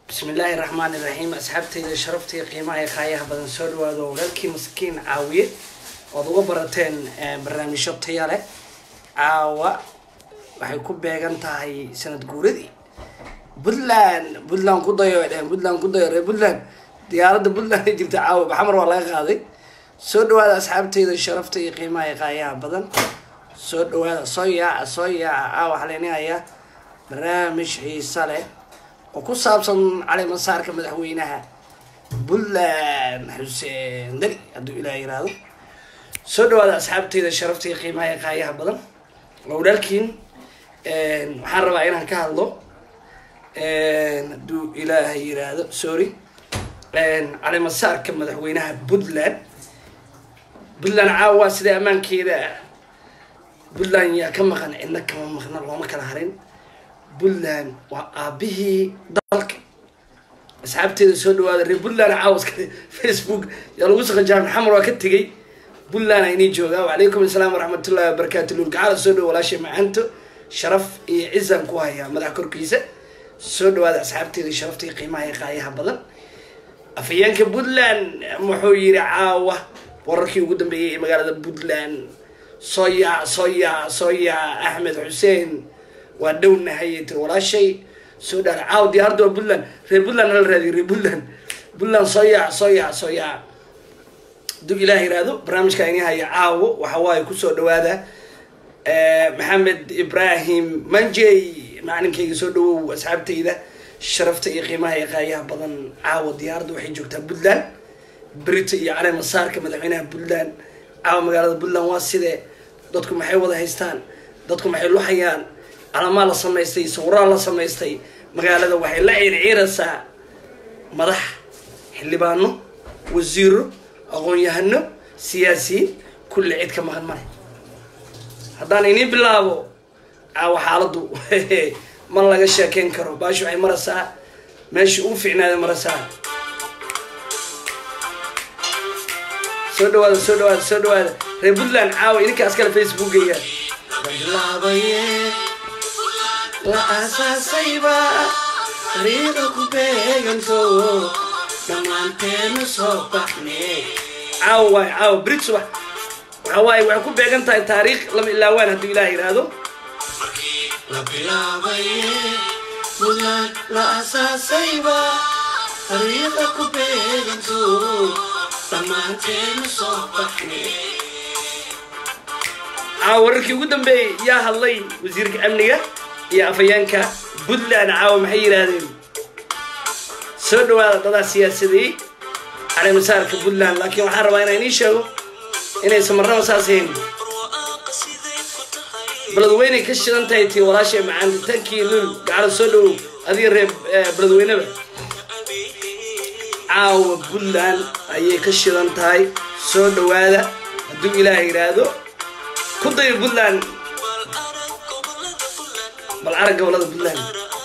bismi illaahi raxmaan iraxiim asxaabtayda sharaftaiyo qiimaha ee qaayaha badan soo dhawaado walaalkii maskiin caawiye ood uga barateen barnaamijyo taya leh caawa waxay ku beegan tahay sanad guuradii puntland puntland ku dayo ay dheheen puntland ku dayo reer puntland diyaaradda puntland ay jirta caawa baxmar waa laga qaaday soo dhawaada asxaabtayda sharafta iyo qiimaha ee qaayaha badan soo dhawaada soo yaaca soo yaaca caawa waxaa leenahayaa barnaamij xiisa leh oo ku saabsan cali masaarka madaxweynaha puntland xuseen dali hadduu ilaah yiraahdo soo dhawaada asxaabtayda sharafta iyo qiimaha ee qaayaha badan waa walaalkiin waxaan rabaa inaan ka hadlo hadduu ilaaha yiraahdo sorry cali masaarka madaxweynaha puntland puntland caawa sida ammaankeeda puntland yaa ka maqan cidna kama maqna looma kala harin puntland waa aabihii dalka asxaabteeda soo dhawaada reer puntland caawaska facebook yaa lagu saqajaa maxamed waa ka tegay puntland aynii joogaa wacalaykum asalaam waraxmatullahi wabarakaatu lulgacala soo dhawo walaashay macanto sharaf iyo cizan ku hayaa madax korkiisa soo dhawaada asxaabteeda sharafta iyo qiimaha iyo qaayaha badan afhayeenka puntland wuxuu yiri caawa wararkii ugu dambeeyay ee magaalada puntland soo yaac soo yaac soo yaac axmed xuseen waa dhownahay tir walaashay soo dhaar caaw diyaaradda waa puntland reer puntland hala raadiyo reer puntland puntland soo yaac soo yaac soo yaac hadduu ilaah yiraahdo barnaamijka ini haya caawo waxa waaye kusoo dhawaada maxamed ibrahim manjey macalinkayga soo dhawow asxaabtayda sharafta iyo qiimaha iyo qaayaha badan caawa diyaaradda waxay joogtaa puntland brita iyo cali masaarka madaxweynaha puntland caawa magaalada puntland waa sidee dadku maxay wada haystaan dadku maxay luxayaan calamaa la samaystay sawiraha la samaystay magaalada waxay la ciirciiraysaa madax xildhibaano wasiiro aqoon-yahano siyaasiyiin kulli cid ka maqan male haddaan inii bilaabo caawa xaaladdu ma laga sheekeyn karo baashi waxay maraysaa meeshii uu ficnaada maraysaa soo dhawaada soo dhawaada soo dhawaada reer puntland caawa idinkaas kale facebookaya bilaabaye la aasaasayba dariiqa ku beeganto dhammaanteenu soo baxne caawa waay caawa brit subax waxa waaye waxay ku beegan tahay taariikh lama ilaawaan hadduu ilaah yidhaahdo la bilaabaye puntland la aasaasayba dariiqa ku beeganto dhammaanteenu soo baxne caawa wararkii ugu dambeeyey yaa hadlay wasiirka amniga iyo afhayeenka puntland caawa maxay yidhaahdeen soo dhawaada dadaa siyaasadeeyey cali masaarka puntland laakiin waxaan rabaa inaan inii sheego inaysan marnaba saas hayn beledweyney ka shidan tahay tii walaashay macaanta tankii lul gacala soo dhawow adiga reer beledweyneba caawa puntland ayay ka shidan tahay soo dhawaada hadduu ilaah yidhaahdo ku dayo puntland bal arag gobolada puntland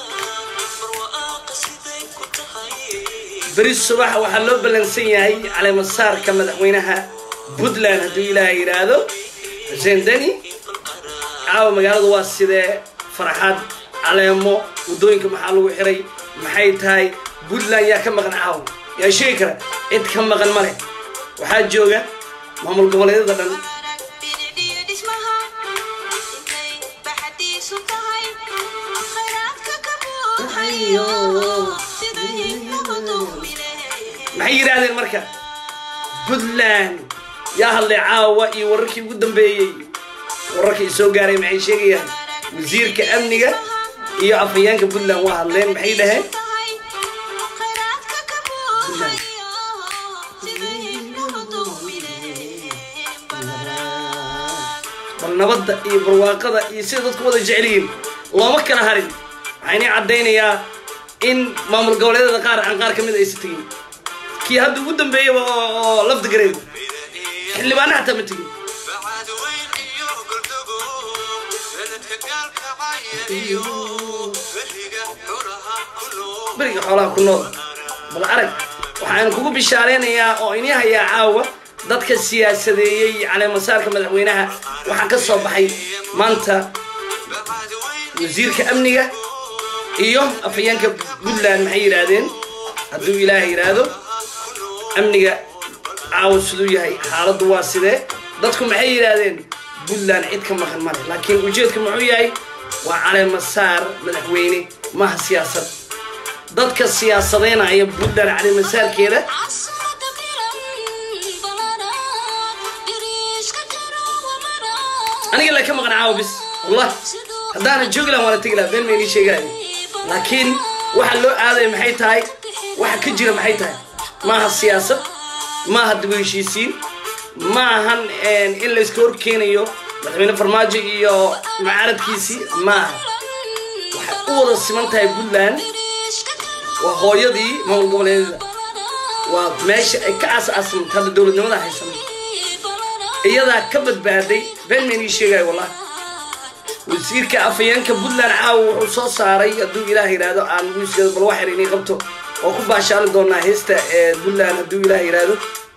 beri subax waxaa loo ballansan yahay caleemasaarka madaxweynaha puntland hadduu ilaah yidhaahdo xuseen deni caawa magaaladu waa sidee farxad caleemo waddooyinka maxaa lagu xiray maxay tahay puntland yaa ka maqan caawa yaa sheegi kara cid ka maqan ma leh waxaa jooga maamul goboleedyada dhan maxay yidhaahdeen marka puntland yaa hadlay caawa iyo wararkii ugu dambeeyey wararkii soo gaaray maxay sheegayaan wasiirka amniga iyo afhayeenka puntland waa hadleen maxay dhaheen bal nabadda iyo barwaaqada iyo sida dadku wada jecelyihiin looma kala harin waxaynii caddaynayaa in maamul goboleedyada qaar aan qaar ka mid aysa tegin kii hadda ugu dambeeyaba oo lafda gareed xildhibaana xataa ma tegin beriga xoolaha ku nool bal arag waxaan kugu bishaaleynayaa oo ini hayaa caawa dadka siyaasadeeyey caleemasaarka madaxweynaha waxaa ka soo baxay maanta wasiirka amniga iyo afhayeenka puntland maxay yidhaahdeen hadduu ilaahay yidhaahdo amniga caawa siduu yahay xaaladdu waa sidee dadku maxay yidhaahdeen puntland cid ka maqan male laakiin ujeedka muxuu yahay waa caleemasaar madaxweyne maha siyaasad dadka siyaasadeynaya puntland caleemasaarkeeda aniga la ka maqan caawa bis wallah haddaana joogi lahan waana tegi laha been maynii sheegaayo laakiin waxa loo aadaya maxay tahay waxa ka jira maxay tahay maaha siyaasad maaha dib u heshiisiin ma ahan in layska horkeenayo madaxweyne farmaajo iyo mucaaradkiisii maaha waxay u wada siman tahay puntland waa hooyadii maamul goboleedyada waa meesha ay ka aas-aasamta hadda dowladnimada haysan iyadaa ka badbaaday been maynii sheegayo wallah wasiirka afhayeenka puntland caawa wuxuu soo saaray hadduu ilaah yidhaahdo aan wiiskeeda bal waxyar inii qabto oo ku baashaali doonaa heesta puntland hadduu ilaah yidhaahdo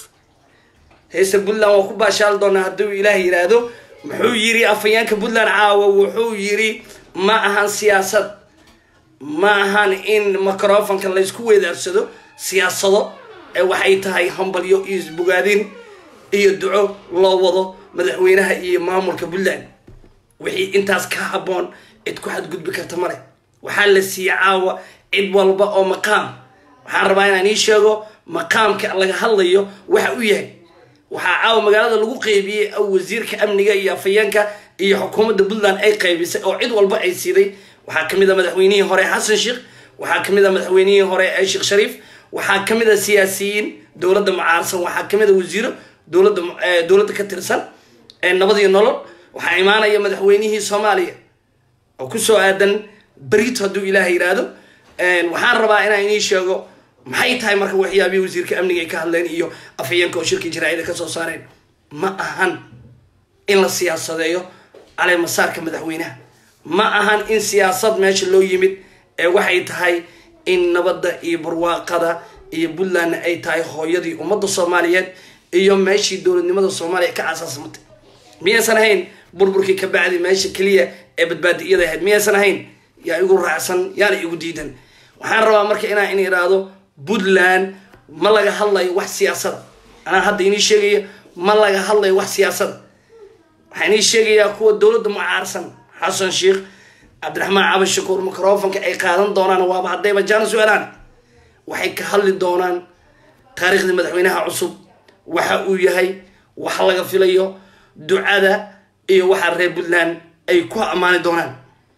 heesta puntland waa ku baashaali doonaa hadduu ilaah yidhaahdo muxuu yiri afhayeenka puntland caawa wuxuu yiri ma ahan siyaasad ma ahan in microfonka laysku weedaarsado siyaasado ee waxay tahay hambalyo iyo isbogaadin iyo duco loo wado madaxweynaha iyo maamulka puntland wixii intaas ka habboon cid ku xadgudbi karta male waxaa la siiyey caawa cid walba oo maqaam waxaan rabaa inaan ii sheego maqaamka laga hadlayo waxa u yahay waxaa caawa magaalada lagu qeybiyey wasiirka amniga iyo afhayeenka iyo xukuumadda puntland ay qaybisay oo cid walba ay siiday waxaa kamid a madaxweynihii hore xasan sheekh waxaa kamid a madaxweynihii hore sheekh shariif waxaa kamid a siyaasiyiin dowladda mucaarsan waxaa kamid a wasiiro dowladda dowladda ka tirsan nabad iyo nolol waxaa imaanaya madaxweynihii soomaaliya oo kusoo aadan berito hadduu ilaah yidhaahdo waxaan rabaa inaan inii sheego maxay tahay marka waxyaabihii wasiirka amniga ay ka hadleen iyo afhayeenka oo shirkii jaraa'ida ka soo saareen ma ahan in la siyaasadeeyo caleemasaarka madaxweynaha ma ahan in siyaasad meesha loo yimid ee waxay tahay in nabadda iyo barwaaqada iyo puntlandna ay tahay hooyadii ummadda soomaaliyeed iyo meeshii dowladnimada soomaaliya ka asaasmatay miyaysan ahayn burburkii ka bacdi meesha keliya ee badbaadi iyada ahayd miyaysan ahayn yaa igu raacsan yaana igu diidan waxaan rabaa marka inaa in idhaahdo puntland ma laga hadlayo wax siyaasada anaa hadda inii sheegaya ma laga hadlayo wax siyaasada waxaan inii sheegayaa kuwa dowladda mucaarsan xasan sheekh cabdiraxmaan cabdi shakuur microfonka ay qaadan doonaan waaba haddayba jaana su-aalaan waxay ka hadli doonaan taariikhdii madaxweynaha cusub waxa uu yahay wax laga filayo ducada iyo waxa reer puntland ay ku ammaani doonaan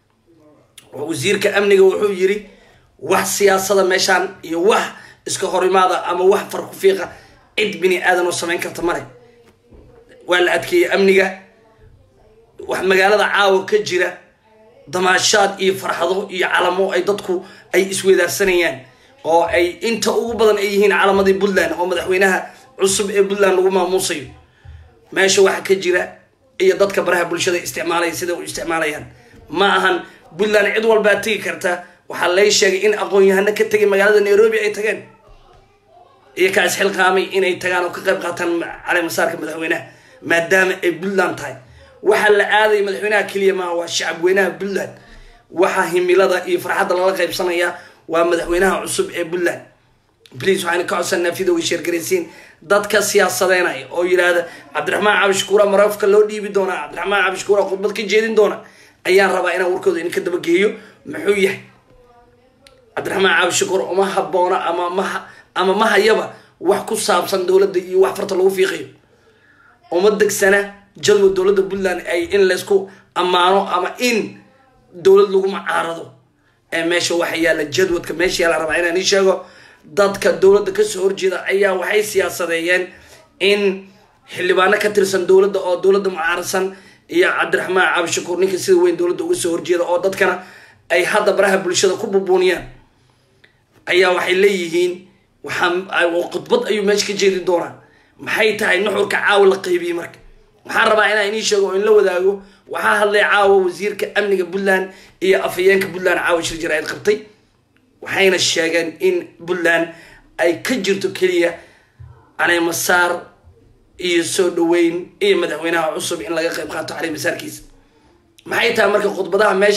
wasiirka amniga wuxuu yiri wax siyaasada meeshaan iyo wax iska horimaada ama wax farku fiiqa cid bini aadan oo samayn karta male waa la adkeeyey amniga wax magaalada caawa ka jira damaashaad iyo farxado iyo calamo ay dadku ay isweedaarsanayaan oo ay inta ugu badan ay yihiin calamadii puntland oo madaxweynaha cusub ee puntland lagu maamuusayo meesha waxa ka jira iyo dadka baraha bulshada isticmaalaya sida u isticmaalayaan ma ahan puntland cid walbaa tegi karta waxaa lay sheegay in aqoon-yahano ka tegay magaalada nairobi ay tageen iyo kaa isxilqaamay inay tagaan oo ka qayb qaataan caleemasaarka madaxweynaha maadaama ay puntland tahay waxaa la aadaya madaxweynaha keliya maaha waa shacab weynaha puntland waxaa himilada iyo farxadda lala qaybsanaya waa madaxweynaha cusub ee puntland bliis waxayna ka codsanaa videoga sheergaraysiin dadka siyaasadeynaya oo yidhaahda cabdiraxmaan cabdishakuura marafka loo dhiibi doonaa cabdiraxmaan cabdishakuura khudbad ka jeedin doona ayaan rabaa inaan warkooda idinka dabageeyo muxuu yahay cabdiraxmaan cabdishakuur uma haboona ama ma ama ma hayaba wax ku saabsan dowladda iyo wax farta lagu fiiqayo uma degsana jadwal dowladda puntland ay in laysku ammaano ama in dowlad lagu macaarado ee meesha waxa yaalla jadwadka meesha yaala rabaa inaan ii sheego dadka dowladda kasoo horjeeda ayaa waxay siyaasadeeyeen in xildhibaano ka tirsan dowladda oo dowladda mucaarsan iyo cabdiraxmaan cabdishakuur ninka sida weyn dowladda uga soo horjeeda oo dadkana ay hadda baraha bulshada ku bubuuniyaan ayaa waxay leeyihiin waxaa khudbad ayuu meesha ka jeedi doonaa maxay tahay nuxurka caawa la qaybiyey marka waxaan rabaa inaan inii sheego oo in la wadaago waxaa hadlay caawa wasiirka amniga puntland iyo afhayeenka puntland caawa shir jaraa'id qabtay waxayna sheegeen in puntland ay ka jirto keliya caleemasaar iyo soo dhaweyn iyo madaxweynaha cusub in laga qayb qaato caleemasaarkiisa maxay tahay marka khudbadaha meesha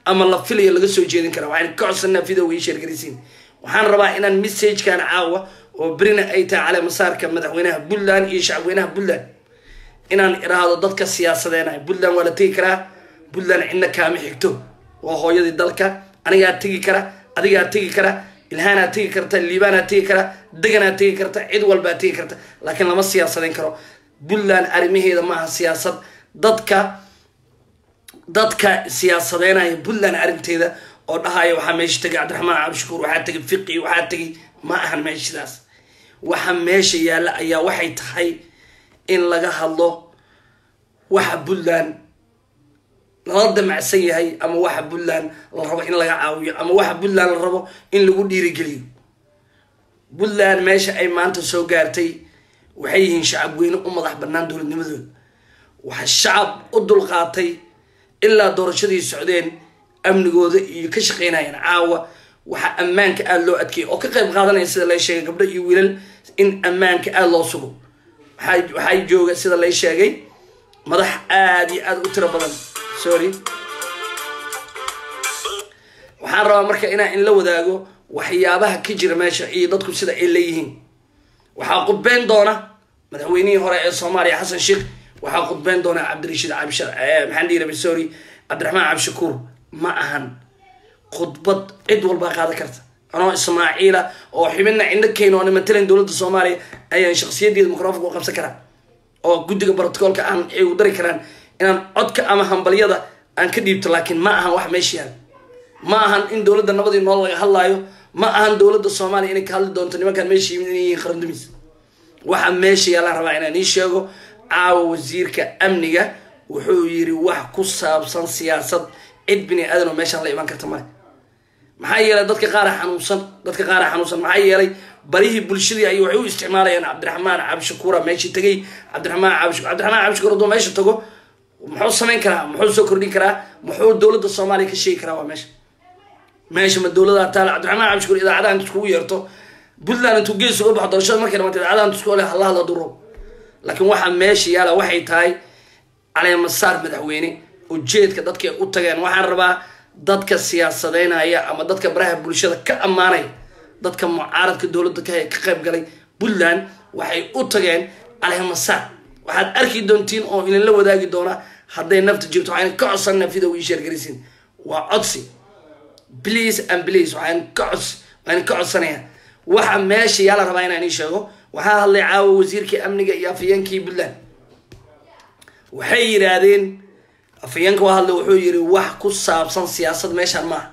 ama la filayo laga soo jeedin kara waxaan ka codsanaa videoga ii sheergaraysiin waxaan rabaa inaan messagekan caawa oo berina ay tahay caleemasaarka madaxweynaha puntland iyo shacabweynaha puntland inaan iraahdo dadka siyaasadeenaya puntland waa la tegi karaa puntland cidna kaama xigto waa hooyadii dalka anigaa tegi kara adigaa tegi kara ilhaanaa tegi karta liibaanaa tegi kara deganaa tegi karta cid walbaa tegi karta laakiin lama siyaasadeyn karo puntland arrimaheeda maaha siyaasad dadka dadka siyaasadeynaya puntland arrinteeda oo dhahaya waxaa meesha tegay cabdiraxmaan cabdishakuur waxaa tegay fiqi waxaa tegay ma ahan meeshadaas waxa meesha yaalla ayaa waxay tahay in laga hadlo waxa puntland lala damacsan yahay ama waxa puntland la rabo in laga caawiyo ama waxa puntland la rabo in lagu dhiirigeliyo puntland meesha ay maanta soo gaartay waxay yihiin shacab weyne u madax bannaan dowladnimadooda waxa shacab u dulqaatay ilaa doorashadii socdeen amnigooda iyo ka shaqeynayaan caawa waxaa ammaanka aada loo adkeeyay oo ka qayb qaadanaya sida lay sheegay gabdho iyo wiilal in ammaanka aada loo sugo waxaa waxaa jooga sida lay sheegay madax aada iyo aada u tiro badan sorry waxaan rabaa marka inaan in la wadaago waxyaabaha ka jira meesha iyo dadku sida ay leeyihiin waxaa qudbeyn doona madaxweynihii hore ee soomaaliya xasan sheekh waxaa qudbeyn doona cabdirashiid cabshar maxaan dhihi rabay sorry cabdiraxmaan cabshakuur ma ahan khudbad cid walbaa qaadan karta anoo ismaaciila oo xibina cindho keyn oo matalan dowladda soomaaliya ayaan shaksiyadeeda microfonka u qabsan karaa oo guddiga brotocoolka aan ay u dari karaan inaan codka ama hambalyada aan ka dhiibto laakiin ma ahan wax meesha yaal ma ahan in dowladda nabadii nool laga hadlaayo ma ahan dowladda soomaaliya inay ka hadli doonto nimankaan meesha yimid inay yihiin qarandumis waxa meesha yaalaan rabaa inaan ii sheego caawa wasiirka amniga wuxuu yiri wax ku saabsan siyaasad cid bini aadan oo meeshaan la iman karta male maxaa yeelay dadka qaara xanuunsan dadka qaara xanuunsan maxaa yeelay barihii bulshadii ay waxay u isticmaalayaan cabdiraxmaan cabdishakuura meeshii tegay cabdiraxmaan cabdishakuur cabdiraxmaan cabdishakuur hadduu meesha tago muxuu samayn karaa muxuu soo kordhin karaa muxuu dowladda soomaaliya ka sheegi karaa waa meesha meesha ma dowlada taala cabdiraxmaan cabdishakuur idaacadaha inta iskugu yeerto puntland intuu gees uga baxo doorashada markay dhamaata idaacadaha inta isku le hala hadla duro laakiin waxaa meesha yaala waxay tahay caleemasaar madaxweyne ujeedka dadka u tageen waxaan rabaa dadka siyaasadeynaya ama dadka baraha bulshada ka ammaanaya dadka mucaaradka dowladda ka ka qayb galay puntland waxay u tageen caleemasaar waxaad arki doontiin oo idinla wadaagi doona hadday nafta jirto waxaan ka codsanaa video ii sheergaraysiin waa codsi please and please waxaan ka cods waxaan ka codsanayaa waxa meesha yaa la rabaa inaan ii sheego waxaa hadlay caawa wasiirkii amniga iyo afayeenkii puntland waxay yidhaahdeen afayeenka waa hadlay wuxuu yidhi wax ku saabsan siyaasad meeshaan maaha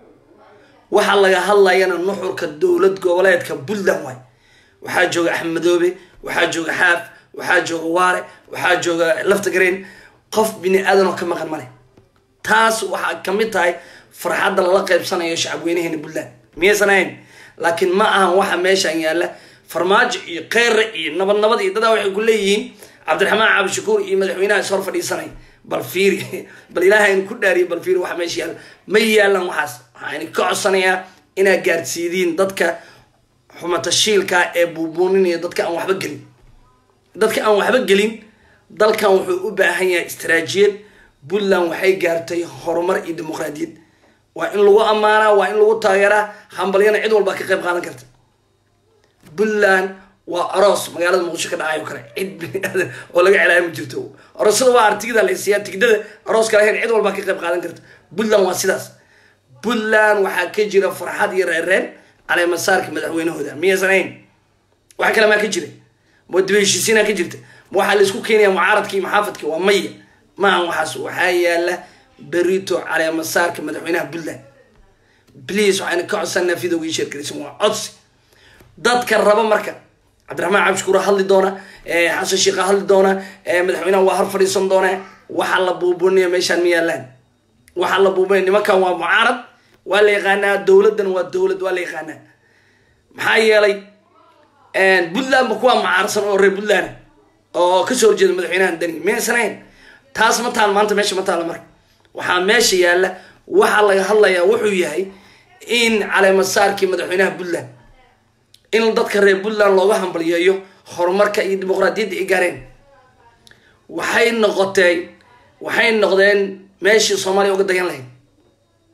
waxa laga hadlayana nuxurka dowlad goboleedka puntland waay waxaa jooga axmedoobe waxaa jooga xaaf waxaa jooga waare waxaa jooga laftagreen qof bini aadan oo ka maqan male taas waxaa kamid tahay farxadda lala qaybsanayo shacabweynaheena puntland miyaysan ahayn laakiin ma ahan waxa meeshaan yaalla farmaajo iyo kheyre iyo nabad nabad iyo dadaa waxay ku leeyihiin cabdiraxmaan cabdishakuur iyo madaxweynaha is hor fadhiisanay bal fiiri bal ilaahayn ku dhaariyo bal fiiri waxa meesha yaalla ma yaalan waxaas waxaan ka codsanayaa inaad gaadhsiidiin dadka xumatashiilka ee buubuuninaya dadka aan waxba gelin dadka aan waxba gelin dalkan wuxuu u baahan yahay istaraajiyad puntland waxay gaartay horumar iyo dimuqraadiyad waa in lagu ammaanaa waa in lagu taageeraa hambalyana cid walbaa ka qayb qaadan karta puntland waa aroos magaalada muqdisho ka dhacayo kale cid bini aadan oo laga celaayo ma jirto aroosada waa artigida la siiyaa tigdada arooska lahayn cid walbaa ka qayb qaadan karta puntland waa sidaas puntland waxaa ka jira farxad iyo reereen caleemasaarka madaxweynahooda miyaysan ahayn waxa kale maa ka jira ma daba heshiisiinaa ka jirta ma waxaa la isku keenaya mucaaradki iyo maxaafadki waa maya maahan waxaas waxaa yaala berito caleemasaarka madaxweynaha puntland please waxaan ka codsanaa videoga ii sheergaraysan waa codsi dadka raba marka cabdiraxmaan cabdishakuura hadli doona xasan sheekha hadli doona madaxweynaha waa har fadhiisan doona waxaa la buubuunaya meeshaan ma yaalaan waxaa la buubunaya nimankan waa mucaarad waa la yaqaanaa dowladdan waa dowlad waa la yaqaanaa maxaa yeelay puntland ba kuwaa mucaarsan oo reer puntland oo kasoo horjeeda madaxweynahan dani maysan ahayn taas ma taal maanta meesha ma taala marka waxaa meesha yaalla waxaa laga hadlayaa wuxuu yahay in caleemasaarkii madaxweynaha puntland in dadka reer puntland looga hambalyeeyo horumarka iyo dimuqraadiyadda ay gaareen waxay noqotay waxay noqdeen meeshii soomaaliya uga dagan lahayd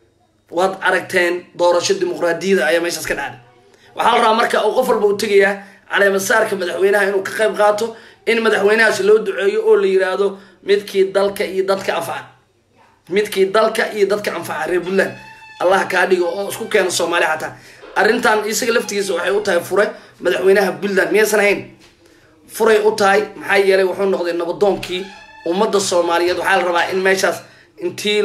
waad aragteen doorasho dimuqraadiyada ayaa meeshaas ka dhacday waxaa la rabaa marka uu qof walba u tegayaa caleemasaarka madaxweynaha inuu ka qayb qaato in madaxweynahaasi loo duceeyo oo la yiraahdo midkii dalka iyo dadka anfaca midkii dalka iyo dadka anfaca reer puntland allah kaa dhigo oo isku keeno soomaaliya xataa arrintan isaga laftigiisa waxay u tahay fure madaxweynaha puntland miyaysan ahayn furay u tahay maxaa yeelay wuxuu noqday nabadoonkii ummadda soomaaliyeed waxaa la rabaa in meeshaas intii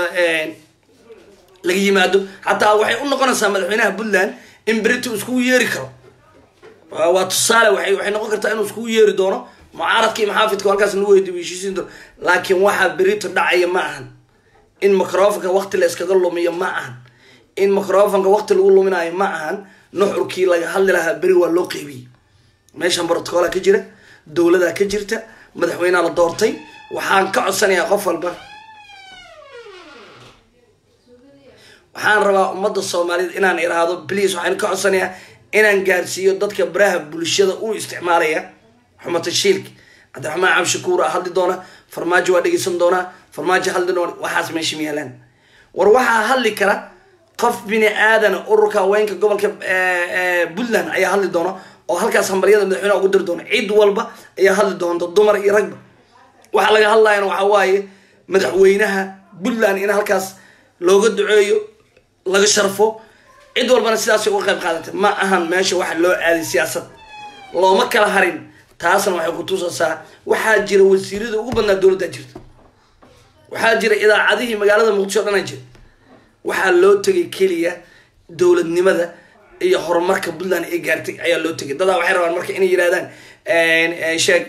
laga yimaado xataa waxay u noqonaysaa madaxweynaha puntland in berito iskugu yeeri karo waa tusaale waay waxay noqon kartaa inuu iskugu yeeri doono mucaaradka iyo maxaafidka halkaas lagu weydiiyo heshiisiin doono laakiin waxaa berito dhacaya ma ahan in microfonka waqti la iskaga lumiyo ma ahan in microfonka waqti lagu luminayo ma ahan nuxurkii laga hadli lahaa beri waa loo qeybiyey meeshan brotocola ka jira dowladaa ka jirta madaxweyneha la doortay waxaan ka codsanayaa qof walba waxaan rabaa ummadda soomaaliyeed inaan iraahdo bliis waxaan ka codsanayaa inaan gaarsiiyo dadka baraha bulshada u isticmaalaya xumata shiilka cabdiraxmaan cabshakuur a hadli doona farmaajo waa dhegeysan doonaa farmaajo hadli doona waxaas meesha ma yaalaan war waxaa hadli kara qof bini aadana ururka haweenka gobolka puntland ayaa hadli doona oo halkaas hambaryada madaxweyneha ugu diri doona cid walba ayaa hadli doonta dumar iyo ragba waxaa laga hadlayana waxaa waaye madaxweynaha puntland in halkaas looga duceeyo laga sharfo cid walbana sidaasay uga qayb qaadatay ma ahan meesha waxa loo aaday siyaasad looma kala harin taasna waxay ku tusaysaa waxaa jira wasiirada ugu badnaa dowladda jirta waxaa jira idaacadihii magaalada muqdisho o dhan a jira waxaa loo tegay keliya dowladnimada iyo horumarka puntland ay gaartay ayaa loo tegay dadaa waxay rabaan marka inay yirahdaan sheeg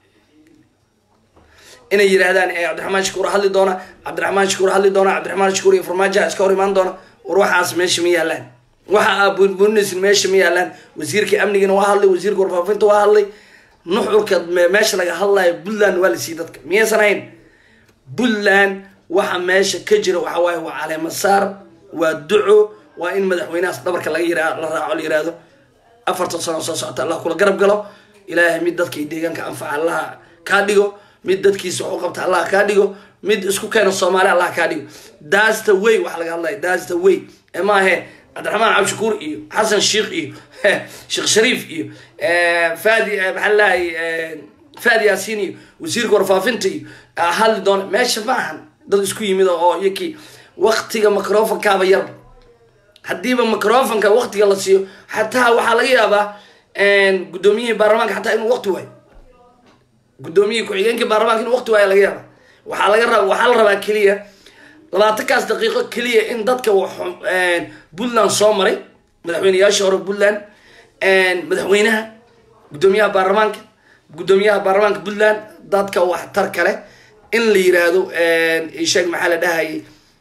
inay yidhahdaan cabdiraxmaan shakuur hadli doona cabdiraxmaan shakuur hadli doona cabdiraxmaan shakuur iyo farmaajoha iska hor imaan doona war waxaas meesha ma yaalaan waxa aa bunbunisin meesha ma yaalaan wasiirka amnigana waa hadlay wasiirka warfaafinta waa hadlay nuxurka meesha laga hadlayo puntland waa la siiyey dadka miyaysan ahayn puntland waxa meesha ka jira waxa waaye waa caleemasaar waa duco waa in madaxweynahaas dhabarka laga yira la raaco la yiraahdo afartan sano soo socota allah kula garab galo ilaahay mid dadka iyo deegaanka anfaca allaha kaa dhigo mid dadkiisa wax u qabta allah kaa dhigo mid isku keena soomaali allah kaa dhigo daasta way waxa laga hadlaya daasta way ee maahe cabdiraxmaan cabdishakuur iyo xasan sheikh iyo sheekh shariif iyo fadi maxaa lahay fadi yaasiin iyo wasiirka warfaafinta iyo hadli doona meesha ma ahan dad isku yimid oo iyakii waktiga microfonkaaba yarba haddiiba microfonka waktiga la siiyo xataa waxaa laga yaabaa guddoomiyihii baarlamaanka xataa inuu waqti waayo guddoomiyihii ku-xigeenkii baarlamaanka inuu waqti waayo laga yaaba waxaa laga raba waxaa la rabaa keliya labaatankaas daqiiqo keliya in dadka puntland soo maray madaxweyneyaashii hore puntland madaxweynaha guddoomiyaha baarlamaanka guddoomiyaha baarlamaanka puntland dadka waxtar kale in la yiraahdo sheeg maxaa la dhahayay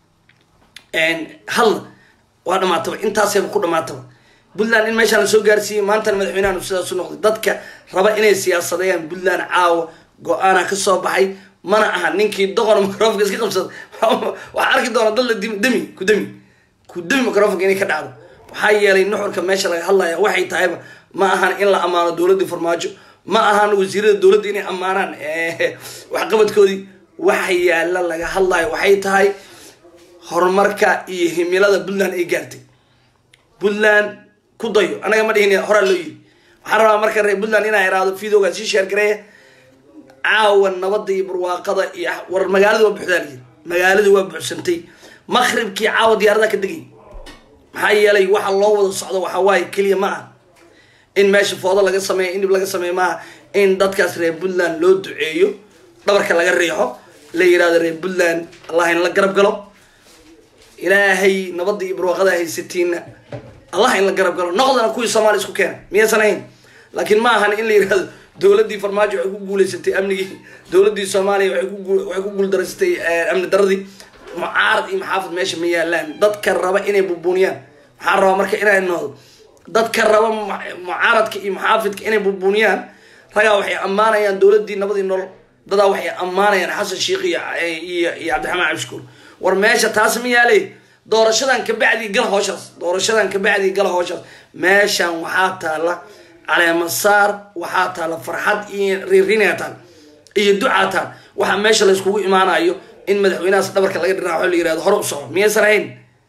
hadla waa dhamaataba intaasayba ku dhamaataba puntland in meeshaan la soo gaarsiiyey maantana madaxweynahan sidaas u noqday dadka raba inay siyaasadeeyaan puntland caawa go-aana ka soo baxay mana aha ninkii doqon microfonka iska qabsada waxaa arki doona dad la demi ku demi ku demi microfonka inay ka dhacdo waxaa yeelay nuxurka meesha laga hadlaya waxay tahayba ma ahan in la ammaano dowladdii farmaajo ma ahan wasiirada dowladda inay ammaanaan waxqabadkoodii waxa yaala laga hadlayo waxay tahay horumarka iyo himilada puntland ay gaartay puntland ku dayo anaga ma dhihin horaa loo yiri waxaan rabaa marka reer puntland inaa iraahdo videoga sii sheer gareeya caawa nabada iyo barwaaqada iyo war magaalada waa buuxdaa layiri magaalada waa buuxsantay maqribkii caawa diyaaradaha ka degay maxaa yeelay waxa loo wada socdo waxa waaye keliya ma aha in meesha foodo laga sameeyo in dhib laga sameeyo maaha in dadkaas reer puntland loo duceeyo dhabarka laga riixo la yirahdo reer puntland allah in la garab galo ilaahay nabada iyo barwaaqada haysatiina allah in la garab galo noqdana kuwii soomaaliya isku keena miyaysan ahayn laakiin ma ahan in la yirahdo dowladdii farmaajo waxay ku guuleysatay amnigii dowladdii soomaaliya waxay ku guuldaraysatay amni daradii mucaarad iyo maxaafad meesha ma yaalaan dadka raba inay bubuuniyaan maxaa rabaa marka inay noqdo dadka raba mucaaradka iyo maxaafidka inay bubuuniyaan ragaa waxay ammaanayaan dowladdii nabadii nolol dadaa waxay ammaanayaan xasan sheikh iyo iyo iyo cabdiraxmaan cabdishukuur war meesha taas ma yaalay doorashadan kabacdii gala hooshaas doorashadan kabacdii gala hooshaas meeshan waxaa taala caleemasaar waxaa taala farxad iyo riirinaa taal iyo ducaa taal waxaa meesha layskugu imaanayo in madaxweynahaas dhabarka laga dhiraaco la yirahdo hore u soco miyaysan ahayn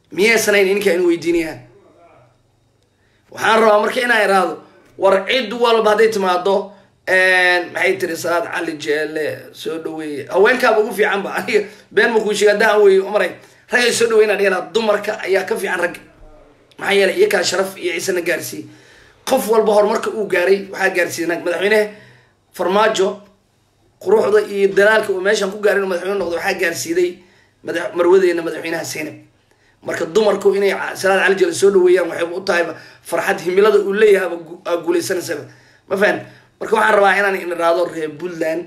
miyaysanayn ininka in weydiinayaan waxaan rabaa marka inaan iraahdo war cid walba hadday timaado maxay tiri salaad cali jeele soo dhaweeye haweenkaaba ugu fiican ba aniga been ma kuu sheega haddaan weeye umaray ragay soo dhaweyna dhigana dumarka ayaa ka fiican ragga maxaa yeelay iyakaa sharaf iyo ciisana gaarsiiyey qof walba horumarka uu gaaray waxaa gaarsiiyey naag madaxweynehe farmaajo quruxda iyo dalaalka uu meeshan ku gaaray inuu madaxweyne noqdo waxaa gaarsiiday mada marwadeena madaxweynaha seynab marka dumarku inay salaad cali jeele soo dhaweeyaan waxay u tahayba farxad himilada uu leeyahayba guuleysanaysaba ma fahan marka waxaan rabaa inaan in iraado reer puntland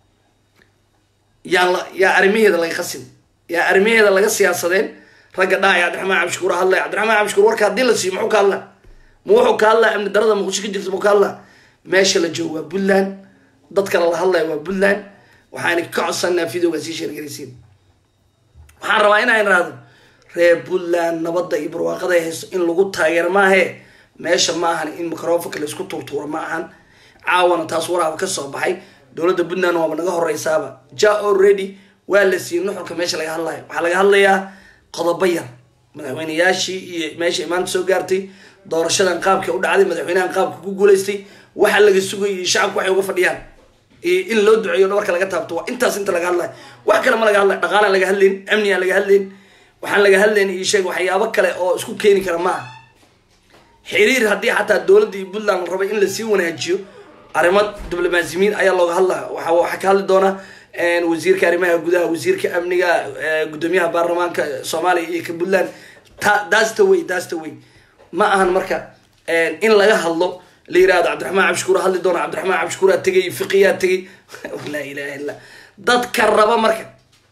yaan la yaa arrimaheeda laga qasin yaa arrimaheeda laga siyaasadeen ragga dhahaya cabdiraxmaan cabdishukuur hadlaya cabdiraxmaan cabdishukuur warka haddii la siiyo muxuu ka hadlaa ma wuxuu ka hadlaa amni darada muqdisho ka jirta muu ka hadlaa meesha la joogo waa puntland dadka lala hadlaya waa puntland waxaana ka codsanaa videoga sii sheergaraysiin waxaan rabaa inaan iraado reer puntland nabadda iyo barwaaqada ay haysto in lagu taageero maahe meesha ma ahan in microfonka la isku tuurtuuro ma ahan caawana taas waraaba ka soo baxay dowladda puntland waaba naga horeysaaba ja already waa la siiyey nuxurka meesha laga hadlayo waxaa laga hadlayaa qodobo yar madaxweyneyaashii iyo meesha imaanta soo gaartay doorashadan qaabka u dhacday madaxweynahan qaabka ku guuleystay waxa laga sugayay iyo shacabku waxay uga fadhiyaan iyo in loo duceeyo dhabarka laga taabto waa intaas inta laga hadlayo wax kale ma laga hadlayo dhaqaalaan laga hadlayn amnigaan laga hadlayn waxaan laga hadlayn iyo sheeg waxyaabo kale oo isku keeni kara maaha xiriir haddii xataa dowladda iyo puntland la rabay in lasii wanaajiyo arrimo diblomaasimiin ayaa looga hadlaa waxa waxaa ka hadli doona wasiirka arrimaha gudaha wasiirka amniga guddoomiyaha baarlamaanka soomaaliya iyo ka puntland ta that's the way that's the way ma ahan marka in laga hadlo la yirahdo cabdiraxmaan cabdishukuur hadli doona cabdiraxmaan cabdishukuuraa tegay fiqiyaa tegay laa ilaha illa dadka raba marka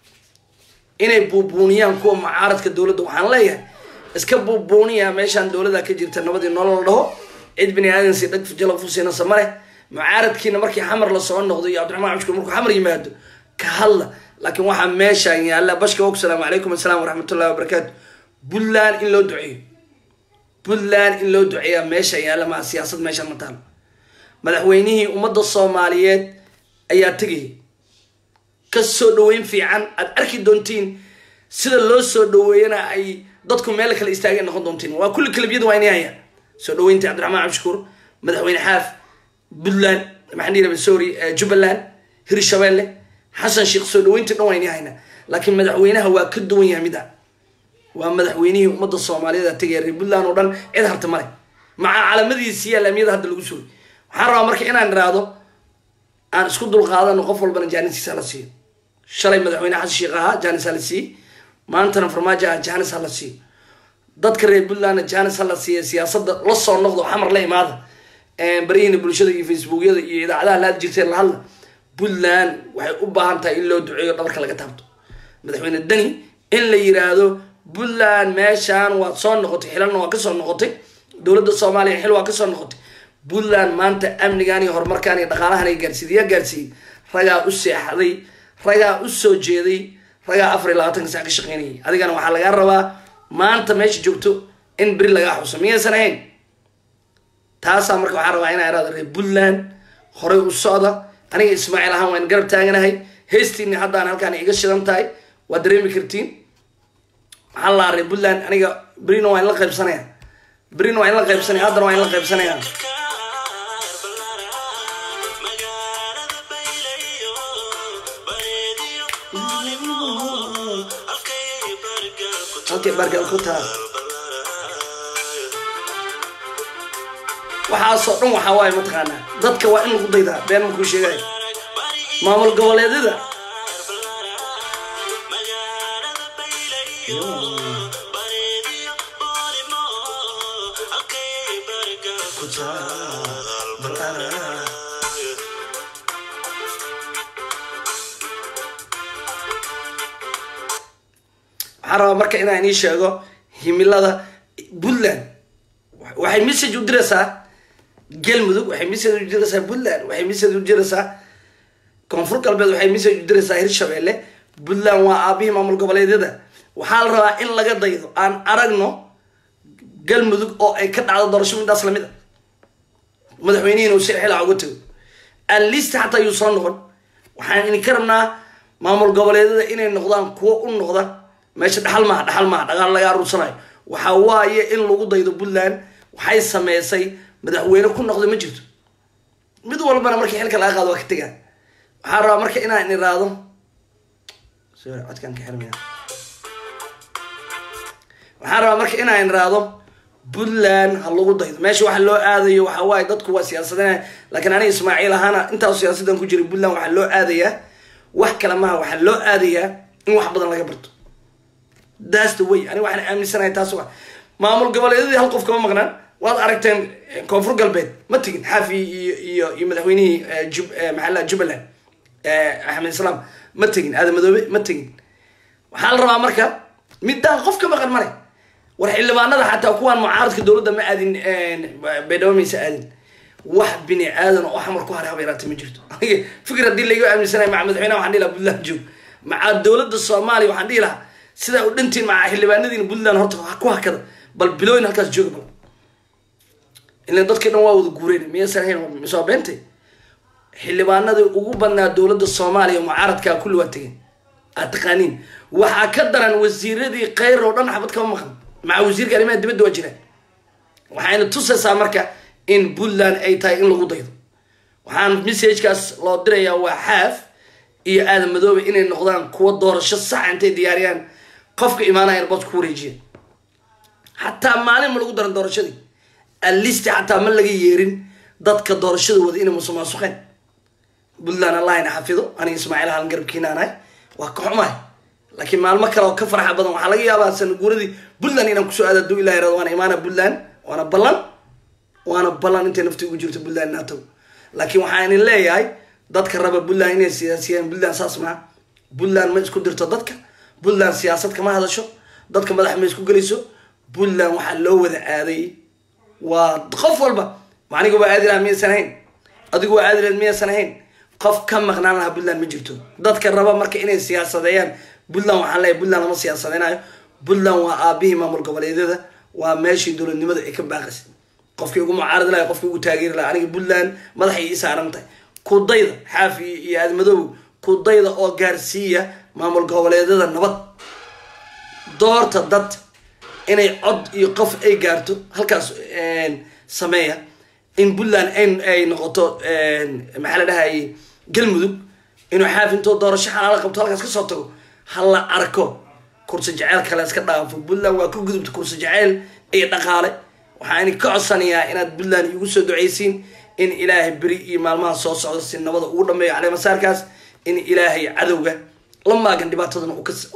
inay buubuuniyaan kuwa mucaaradka dowladda waxaan leeyahay iska buubuuniya meeshaan dowladda ka jirta nabadii nolol dhaho cid bini aadansi dhag jalafusina samare mucaaradkiina markii xamar lasoo noqdo iyo cabdiraxmaan cabdishukuur markuu xamar yimaado ka hadla laakiin waxaa meeshaan yaalla bashka og salaamu calaykum asalaam waraxmatullahi wabarakaatu puntland in loo duceeyo puntland in loo duceeyaa meeshaan yaalla maa siyaasad meeshaan ma taalo madaxweynihii ummadda soomaaliyeed ayaa tegayay ka soo dhaweyn fiican aad arki doontiin sida loo soo dhaweeyana ay dadku meel kale istaageen noqon doontiin waa kulli kalabyada waa inay hayaan soo dhaweynta cabdiraxmaan cabdishukuur madaxweyne xaaf puntland maxaan dhihi rabay sorry jubbaland hirshabeelle xasan sheekh soo dhaweyntii dhan waa inay haynaa laakiin madaxweynaha waa ka duwan yahay mida waa madaxweynihii ummadda soomaaliyeed tegaya reer puntland oo dhan cid harta male maca calamadiisi yaa laamiyada hadda lagu sugay waxaan rabaa marka inaan iraahdo aan isku dulqaadano qof walbana jaanisiisa la siiyo shalay madaxweyne xasan sheekh ahaa jaanis ha la siiye maantana farmaajo ah jaanis ha la siiyo dadka reer puntlandna jaanis ha la siiya siyaasadda la soo noqdo xamar la imaada barihiina bulshada iyo facebookyada iyo idaacadaha la hadli jirteen la hadla puntland waxay u baahan tahay in loo duceeyo dhabarka laga taabto madaxweyne dani in la yiraahdo puntland meeshaan waad soo noqotay xilalna waa kasoo noqotay dowladda soomaaliya xil waa kasoo noqotay puntland maanta amnigan iyo horumarkaan iyo dhaqaalahan ay gaarsiiyey yaa gaarsiiyey ragaa u seexday ragaa u soo jeeday ragaa afar iyo labaatanka sac ka shaqeynayay adigana waxaa lagaa rabaa maanta meesha joogto in beri lagaa xuso miyaysan ahayn taasaa marka waxaan rabaa inaa iraado reer puntland horay u socda aniga ismaaciil ahaan waan garab taaganahay heestiini haddaan halkaan iga shidan tahay waad dareemi kartiin waxaan lahaa reer puntland aniga berina waa in la qaybsanaya berina waa in la qaybsanaya haddana waa in la qaybsanaya halkay bargal ku taal waxaasoo dhan waxaa waaye mataqaanaa dadka waa in lagu daydaa been markuu sheegay maamul goboleedyada waxaan rabaa marka inaan ii sheego himilada puntland waxay message u diraysaa galmudug waxay message u diraysaa puntland waxay message u diraysaa koonfur galbeed waxay message u diraysaa hirshabeelle puntland waa aabihii maamul goboleedyada waxaa la rabaa in laga daydo aan aragno galmudug oo ay ka dhacdo doorasho midaas lamid a madaxweynihiin uu si xilaa uga tago alist xataa yuu soo noqon waxaan idinka rabnaa maamul goboleedyada inay noqdaan kuwo u noqda meesha dhaxal maaha dhaxal maaha dhaqaal laga aruursanayo waxa waaye in lagu daydo puntland waxay sameysay madaxweyne ku noqday ma jirto mid walbana markii xilka laga qaado waa ka tegaa waxaan rabaa marka inaan iraado sorry codkaan ka xirmaya waxaan rabaa marka inaan iraado puntland ha lagu daydo meesha waxa loo aadayo waxa waaye dadku waa siyaasadeen laakiin aniga ismaaciil ahaana intaas siyaasadan ku jiray puntland waxaa loo aadayaa wax kale maaha waxaa loo aadayaa in wax badan laga barto that's the way aniga waxaan aaminsanahay taas waa maamul goboleedyadii hal qof kama maqnaan waad aragteen koonfur galbeed ma tegin xaafi iyo iyo iyo madaxweynihii jub maxaa jubbaland axmed islaam ma tegin aadan madoobe ma tegin waxaa la rabaa marka midaan qof ka maqan male war xildhibaanada xataa kuwaan mucaaradka dowladda ma aadin baydhabo maysa aadin wax bini aadan oo xamar ku haray haba yaraata ma jirto fikir haddii laiga aaminsanaya maca madaxweynaha waxaan dhihi lahaa puntland joog maca dowladda soomaaliya waxaan dhihi lahaa sidaa u dhantiin maca xildhibaanadiina puntland horta ku hakada bal bilooyin halkaas jooga bal ilan dadkii dhan waa wada guureen miyaysan ahayn misoo beente xildhibaanadii ugu badnaa dowladda soomaaliya mucaaradkaa kulli waa tegeen aad taqaaniin waxaa ka daran wasiiradii kheyr oo dhan xabad kama maqan maca wasiirka arrimaha dibadda waa jiraan waxayna tusaysaa marka in puntland ay tahay in lagu daydo waxaan messagekaas loo dirayaa waa xaaf iyo aadan madoobe inay noqdaan kuwa doorasho sax intay diyaariyaan qofka imaanaya airbood ku wareejiya xataa maalin ma lagu daran doorashadii alisti xataa ma laga yeerin dadka doorashada wada inay musuqmaasuqeen puntland allahina xafido aniga ismaaciil halan garabkiinaanahay waa ka xumahay laakiin maalmo kale oo ka farxa badan waxaa laga yaabaa sanaguuradii puntland inaan kusoo aada aduu ilah irado waana imaana puntland waana ballan waana ballan intay nafti ugu jirto puntland nato laakiin waxaa idin leeyahay dadka raba puntland inay siyaasiyeen puntland saas maa puntland ma isku dirto dadka puntland siyaasad kama hadasho dadka madax ma isku gelayso puntland waxaa loo wada aaday waa qof walba aniga waa aadi laha miyaysan ahayn adigu waa aadi lahayd miyaysan ahayn qof ka maqnaan lahaa puntland ma jirto dadka raba marka inay siyaasadeeyaan puntland waxaan leeyahay puntland lama siyaasadeynayo puntland waa aabihii maamul goboleedyada waa meeshii dowladnimada ay ka baaqaysay qofkii ugu mucaaradi lahay qofkii ugu taageeri laha aniga puntland madaxay ii saaran tahay kudayda xaafi iyo aadmadoow kudayda oo gaarsiiya maamul goboleedyada nabad doorta dad inay cod iyo qof ay gaarto halkaas sameeya in puntland ay noqoto maxaa la dhahayay galmudug inuu xaaf intoo doorasho xalaala qabto halkaas kasoo tago ha la arko kursi jaceyl kale iska dhaafo puntland waa ka gudubta kursi jaceyl iyo dhaqaale waxaan ka codsanayaa inaad puntland igu soo ducaysiin in ilaahay beri iyo maalmaha soo socda si nabada ugu dhameeyo caleemasaarkaas in ilaahay cadowga la maagan dhibaatadana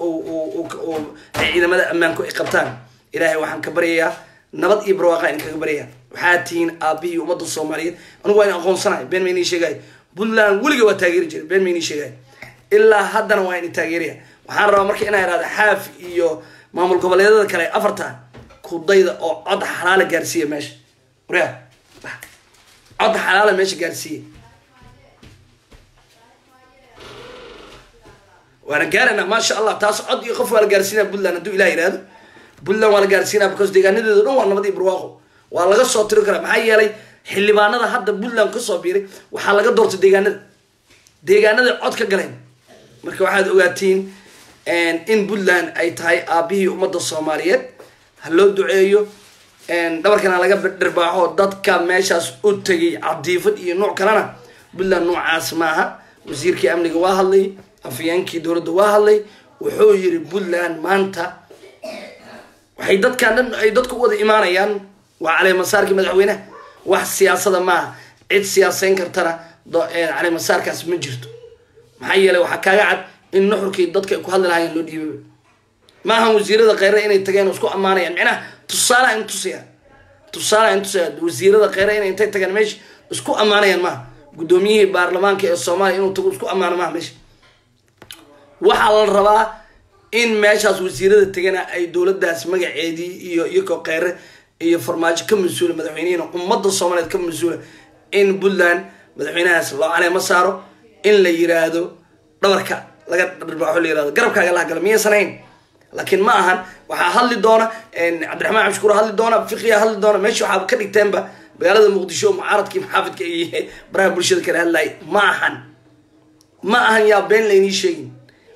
ay ciidamada ammaanku ay qabtaan ilaahay waxaan ka baryayaa nabad iyo barwaaqa in kaga baryayaa waxaa tihiin aabihii ummadda soomaaliyeed anigu waa in aqoonsanahay been maynii sheegay puntland weliga waa taageeri jiray been maynii sheegay ilaa haddana waa in taageeraya waxaan rabaa marka inaa ihahda xaaf iyo maamul goboleedyada kale afarta kudayda oo cod xalaala gaarsiiya meesha waryaa cod xalaala meesha gaarsiiya waana gaaraynaa maasha allah taas cod iyo qof waa la gaarsiinaya puntland hadduu ilah yihahdo puntland waa la gaarsiinaya because deegaanadeedo dhan waa nabad iyo barwaaqo waa laga soo tiri karaa maxaa yeelay xildhibaanada hadda puntland kasoo biiray waxaa laga doortay deegaanada deegaanada cod ka galeen marka waxaad ogaatiin in puntland ay tahay aabihii ummadda soomaaliyeed ha loo duceeyo dhabarkana laga dhirbaaxo dadka meeshaas u tegay cadiifad iyo nooc kalena puntland noocaas maaha wasiirkii amniga waa hadlay afyeenkii dowladda waa hadlay wuxuu yiri puntland maanta waxay dadkan dhan ay dadku u wada imaanayaan waa caleemasaarkii madaxweyneha wax siyaasada maaha cid siyaasayn kartana caleemasaarkaas ma jirto maxaa yeelay waxaa kaaga cad in nuxurkii dadka ay ku hadli lahaayeen loo dhiibay maahan wasiirada kheyre inay tageen oo isku ammaanayaan micnaha tusaalaha in tusaya tusaalaha in tusaya wasiirada kheyre inay intay tageen meesha isku ammaanayaan maaha guddoomiyihii baarlamaanka ee soomaaliya inuu tago isku ammaano maaha meesha waxaa la rabaa in meeshaas wasiirada tegana ay dowladdaas magaceedii iyo iyakoo kheyre iyo farmaajo ka mas-uula madaxweynihiina ummadda soomaaliyeed ka mas-uula in puntland madaxweynahaas loo caleemo saaro in la yiraahdo dhabarka laga dharbaaxo la yirahdo garabkaaga laha gala miyaysan hayn laakiin ma ahan waxaa hadli doona cabdiraxmaan cabshukuur hadli doona fiqiya hadli doona meesha waxaa ka dhigteenba magaalada muqdisho mucaaradkii maxaafidka iyo baraha bulshada kala hadlaya ma ahan ma ahan yaa been laynii sheegin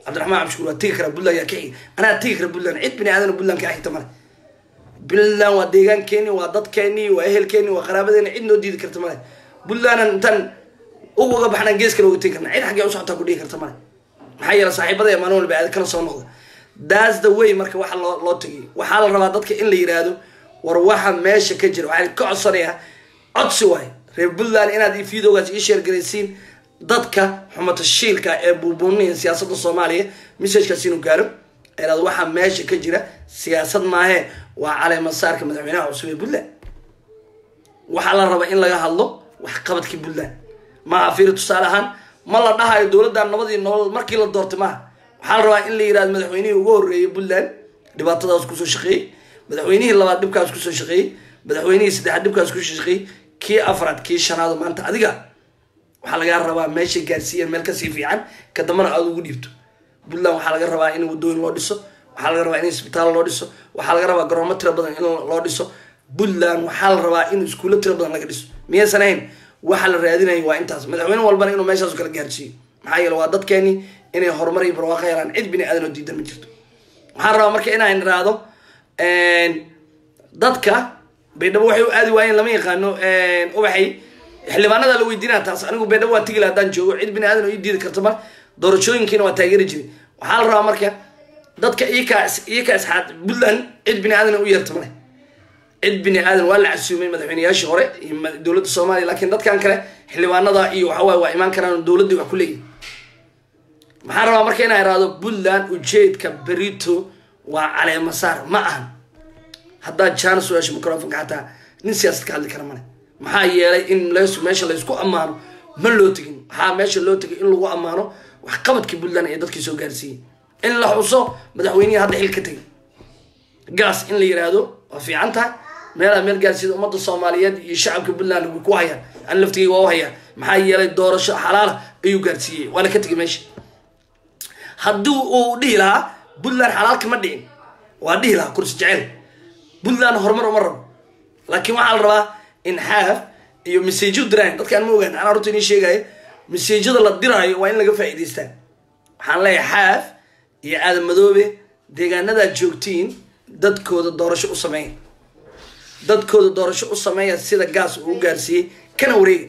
cabdiraxmaan cabdishukuur waa tegi karaa puntland yaa ka xigi anaa tegi kara puntland cid bini aadan puntland ka xigta male puntland waa deegaankeeni waa dadkeeni waa ehelkeeni waa qaraabadeeni cid noo diidi karta male puntlandan intaan uga baxnaan gees kale uga tegi karna cid xaggee u socotaa ku dhihi karta male maxaa yeele saaxiibada ee maalin walba aad kala soo noqda that's the way marka waxa loo loo tegay waxaa la rabaa dadka in la yidhaahdo war waxa meesha ka jira waxaan ka codsanayaa codsi waay reer puntland inaad videogaas ii sheergaraysiin dadka xumatashiilka ee buubuuniya siyaasadda soomaaliya messagekaas inuu gaaro inaad waxaa meesha ka jira siyaasad maahee waa caleemasaarka madaxweynaha cusub ee puntland waxaa la rabaa in laga hadlo waxqabadkii puntland maaha fiiri tusaale ahaan ma la dhahayo dowladdan nabadii nolol markii la doortay maaha waxaa la rabaa in la yidhahdo madaxweynihii ugu horreeyay puntland dhibaatadaas kusoo shaqeeyey madaxweynihii labaad dhibkaas kusoo shaqeeyey madaxweynihii saddexaad dhibkaas kusoo shaqeeyey kii afraad kii shanaad maanta adiga waxaa lagaa rabaa meeshay gaarsiiyeen meel kasii fiican ka dambana aada ugu dhiibto puntland waxaa laga rabaa in wadooyin loo dhiso waxaa laga rabaa in isbitaal loo dhiso waxaa laga rabaa garoomo tiro badan in loo dhiso puntland waxaa la rabaa in iskuulo tiro badan laga dhiso miyaysan ahayn waxa la raadinaya waa intaas madaxweyne walbana inuu meeshaas kala gaarsiiyo maxaa yeele waa dadkeeni inay horumar iyo barwaaqo helaan cid bini aadan oo diidan ma jirto waxaan rabaa marka inaan iraahdo dadka baydhabo waxay u aadi waayeen lama yaqaano ubaxay xildhibaanada la weydiinaa taas anigu baydhabo waa tigi laha haddaan joogo cid bini aadan oo ii diidi karta mar doorashooyinkiina waa taageeri jiray waxaa la rabaa marka dadka iyaka iyaka isxaad puntland cid bini aadan u yeerta male cid bini aadan waa la casuumay madaxweyneyaashii hore iyo dowladda soomaaliya laakiin dadkan kale xildhibaanada iyo waxawaaye waa imaan karaan dowladdii wax ku leeyihin maxaan rabaa marka inaa iraahdo puntland ujeedka berito waa caleemasaar ma ahan haddaad jana soo hesho microfonka xataa nin siyaasad ka hadli kara male maxaa yeelay in las meesha laysku ammaano ma loo tegin waxaa meesha loo tegay in lagu ammaano waxqabadkii puntland ee dadkii soo gaarsiiyey in la xuso madaxweynihii hadda xil ka tegay gaas in la yiraahdo waa fiican tahay meelaa meel gaarsiida ummadda soomaaliyeed iyo shacabka puntland way ku hayaan an laftigay waa u hayaa maxaa yeelay doorasho xalaala ayuu gaarsiiyey waana ka tegay meesha haddii uu dhihi lahaa puntland xalaal kama dhicin waa dhihi lahaa kursi jecel puntland horumar uma rabo laakiin waxaa la rabaa in xaaf iyo masajyo diraayan dadkaan ma ogaan anaa runta inii sheegaayo masajyada la diraayo waa in laga faa'iidaystaa waxaan leeyahay xaaf iyo aadan madoobe deegaanadaad joogtiin dadkooda doorasho u sameeya dadkooda doorasho u sameeya sida gaas uu u gaarsiiyey kana wareega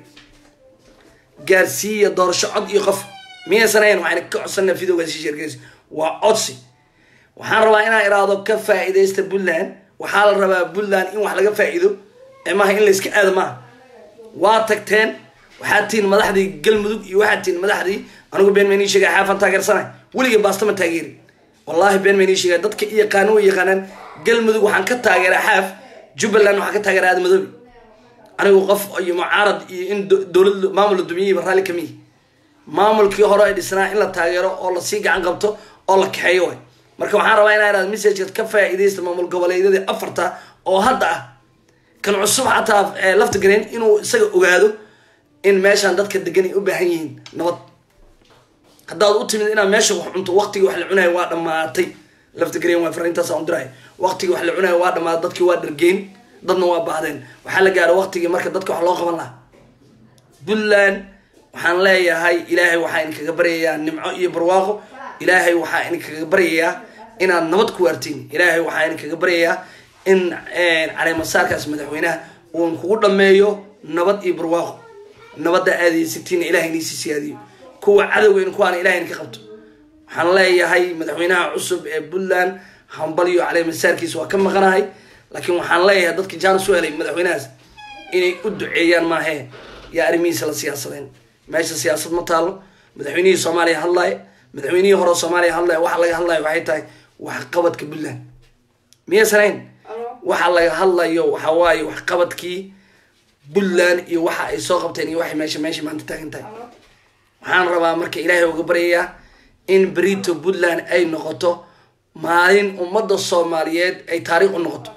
gaarsiiya doorasho cod iyo qof miyaysan ahayn waxayna ka codsanaa videogaasi sheergeysa waa codsi waxaan rabaa inaan iraahdo ka faa'iidaysta puntland waxaa la rabaa puntland in wax laga faa'iido ee maaha in la iska aado maaha waa tagteen waxaad tihiin madaxdii galmudug iyo waxaad tihiin madaxdii anigu been maynii sheegay xaafan taageersanay weligay baasta ma taageeri wallaahi been maynii sheegay dadka i yaqaano way yaqaanaan galmudug waxaan ka taageeraa xaaf jubbaland waxaan ka taageeraa aada madoobi anigu qof iyo mucaarad iyo in dowlad maamul la dumiyeyba raalli kamiyi maamulkii hore ay dhisnaa in la taageero oo lasii gacan qabto oo la kaxeeyo way marka waxaan rabaa inaa irahdo messageka ka faa'iidaysta maamul goboleedyadii afarta oo hadda ah kan cusub xataa lafta gareen inuu isaga ogaado in meeshaan dadka degan ay u baahan yihiin nabad haddaad u timid inaad meesha wax cunto waqtigii wax la cunayo waa dhammaatay lafta gareen waa fariintaas aan diraayo waqtigii wax la cunayo waa dhammaatay dadkii waa dhargeen dadna waa baahdeen waxaa la gaaro waqtigii marka dadka wax loo qaban lahaa puntland waxaan leeyahay ilaahay waxaa idinkaga baryayaa nimco iyo barwaaqo ilaahay waxaa idinkaga baryayaa inaad nabad ku waartiin ilaahay waxaa idinkaga baryayaa in caleemasaarkaas madaxweynaha uun kugu dhameeyo nabad iyo barwaaqo nabadda aadaysatiin ilahay inii sii siyaadiyo kuwa cadowgeyn kuwaana ilahay idinka qabto waxaan leeyahay madaxweynaha cusub ee puntland hambalyo caleemasaarkiisa waa ka maqanahay laakiin waxaan leeyahay dadka jaanis u helay madaxweynahaas inay u duceeyaan maahee yaa arrimihiisa la siyaasadeen meesha siyaasad ma taalo madaxweynihii soomaaliya hadlaya madaxweynihii hore soomaaliya hadlaya waxa laga hadlayo waxay tahay waxqabadka puntland miyaysan hayn waxa laga hadlayo waxa waaye waxqabadkii puntland iyo waxa ay soo qabteen iyo waxay meesha meesha maanta taagan tahay waxaan rabaa marka ilaahay uga baryayaa in berito puntland ay noqoto maalin ummadda soomaaliyeed ay taariikh u noqoto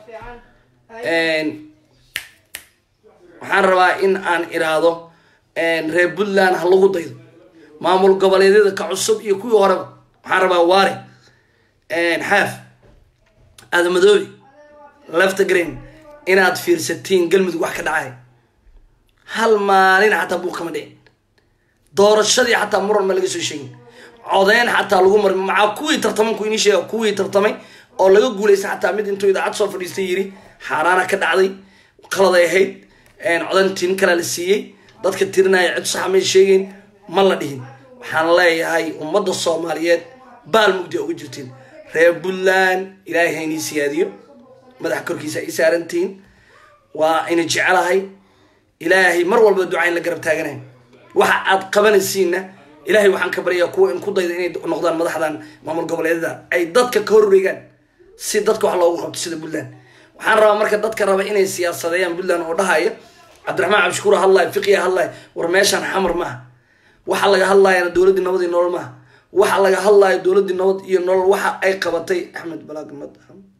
waxaan rabaa in aan iraahdo reer puntland ha lagu daydo maamul goboleedyada ka cusub iyo kuwii horeba waxaan rabaa waare xaaf aadamadoobi lafta green inaad fiirsatiin galmudug wax ka dhacay hal maalin xataa buuq kama dhicin doorashadii xataa muran ma laga soo sheegin codeyn xataa lagu mari macaa kuwii tartaman ku inii sheega kuwii tartamay oo laga guulaysta xataa mid intuu idaacad soo fadhiistay yiri xaaraana ka dhacday qaladay ahayd codantiin kala la siiyey dadka tirinaya cid saxa may sheegeyn ma la dhihin waxaan leeyahay ummadda soomaaliyeed baal mugdi uga jirtiin reer puntland ilaahay ha inii siyaadiyo madaxa korkiisa ay saarantihiin waa ina jecelahay ilaahay mar walba ducayn la garab taaganayn waxa aad qabanaysiinna ilaahay waxaan ka baryayaa kuwa in ku dayda inay noqdaan madaxdan maamul goboleedyada ay dadka ka horreegaan si dadka wax loogu qabto sida puntland waxaan rabaa marka dadka raba inay siyaasadeeyaan puntland oo dhahaya cabdiraxmaan cabdishukuur hadlaya fiqiya hadlaya war meeshaan xamar maaha waxa laga hadlayana dowladdii nabad iyo nolol maaha waxa laga hadlayo dowladdii nabad iyo nolol waxa ay qabatay axmed balaagmad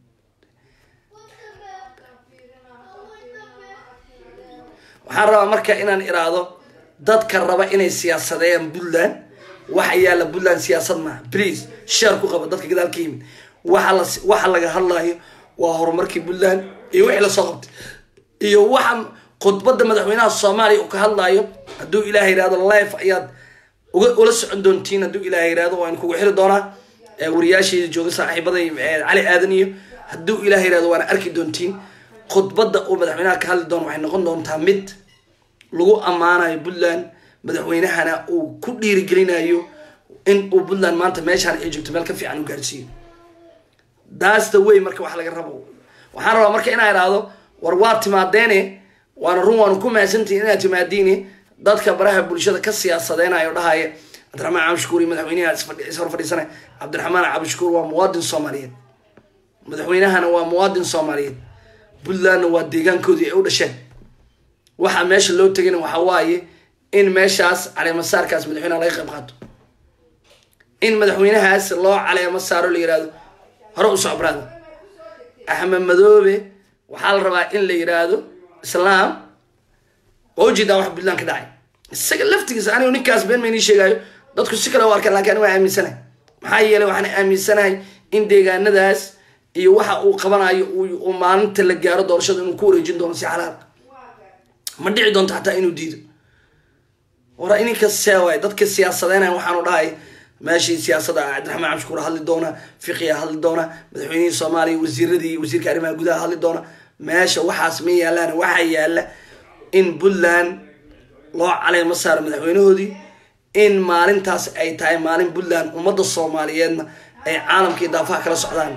waxaan rabaa marka inaan iraahdo dadka raba inay siyaasadeeyaan puntland waxa yaalla puntland siyaasad maaha please sheer ku qaba dadka gadaal ka yimid waxa la waxa laga hadlayo waa horumarkii puntland iyo wixii lasoo qabtay iyo waxa khudbadda madaxweynaha soomaaliya uu ka hadlayo hadduu ilaah yihahdo life ayaad uga ula socon doontiin hadduu ilaah yihahdo waan kugu xiri doonaa wariyaasheeda jooga saaxiibaday cali aadan iyo hadduu ilaah yihahdo waana arki doontiin khudbadda uu madaxweynaha ka hadli doono waxay noqon doontaa mid lagu ammaanayo puntland madaxweynahana uu ku dhiirigelinayo in uu puntland maanta meeshaan ay joogto meel ka fiican u gaarsiiyo daasta way marka wax laga rabo waxaan rabaa marka inaa idhaahdo war waa timaadeene waana run waanu ku mahadsantihin inaad timaadiine dadka baraha bulshada ka siyaasadeynayo dhahaya cabdiraxmaan cabdishukuur iyo madaxweynaha ishor fadhiisanay cabdiraxmaan cabdishukuur waa muwaadin soomaaliyeed madaxweynahana waa muwaadin soomaaliyeed puntlandna waa deegaankoodii ay u dhasheen waxaa meesha loo tegayna waxa waaye in meeshaas caleemasaarkaas madaxweynaha laga qayb qaato in madaxweynahaas loo caleemo saaro la yihahdo hore u socbraada axmed madoobe waxaa la rabaa in la yidhaahdo islaam waa ujeedaa wax puntland ka dhacay isaga laftigiisa anigu ninkaas been maynii sheegaayo dadku si kale u arkaan lakin aniga waa aaminsanahay maxaa yeelay waxaan aaminsanahay in deegaanadaas iyo waxa uu qabanayo uu maalinta la gaaro doorashada inuu ku wareejin doono si xalaal ma dhici doonto xataa inuu diido war ininka seewaay dadka siyaasadeynayan waxaanu dhahay meeshii siyaasada cabdiraxmaan cabdishukuur hadli doona fiqiya hadli doona madaxweynihii soomaaliya wasiiradii wasiirka arrimaha gudaha hadli doona meesha waxaas ma yaalaan waxaa yaala in puntland loo caleemo saaro madaxweynahoodii in maalintaas ay tahay maalin puntland ummadda soomaaliyeedna ay caalamkii daafaha kala socdaan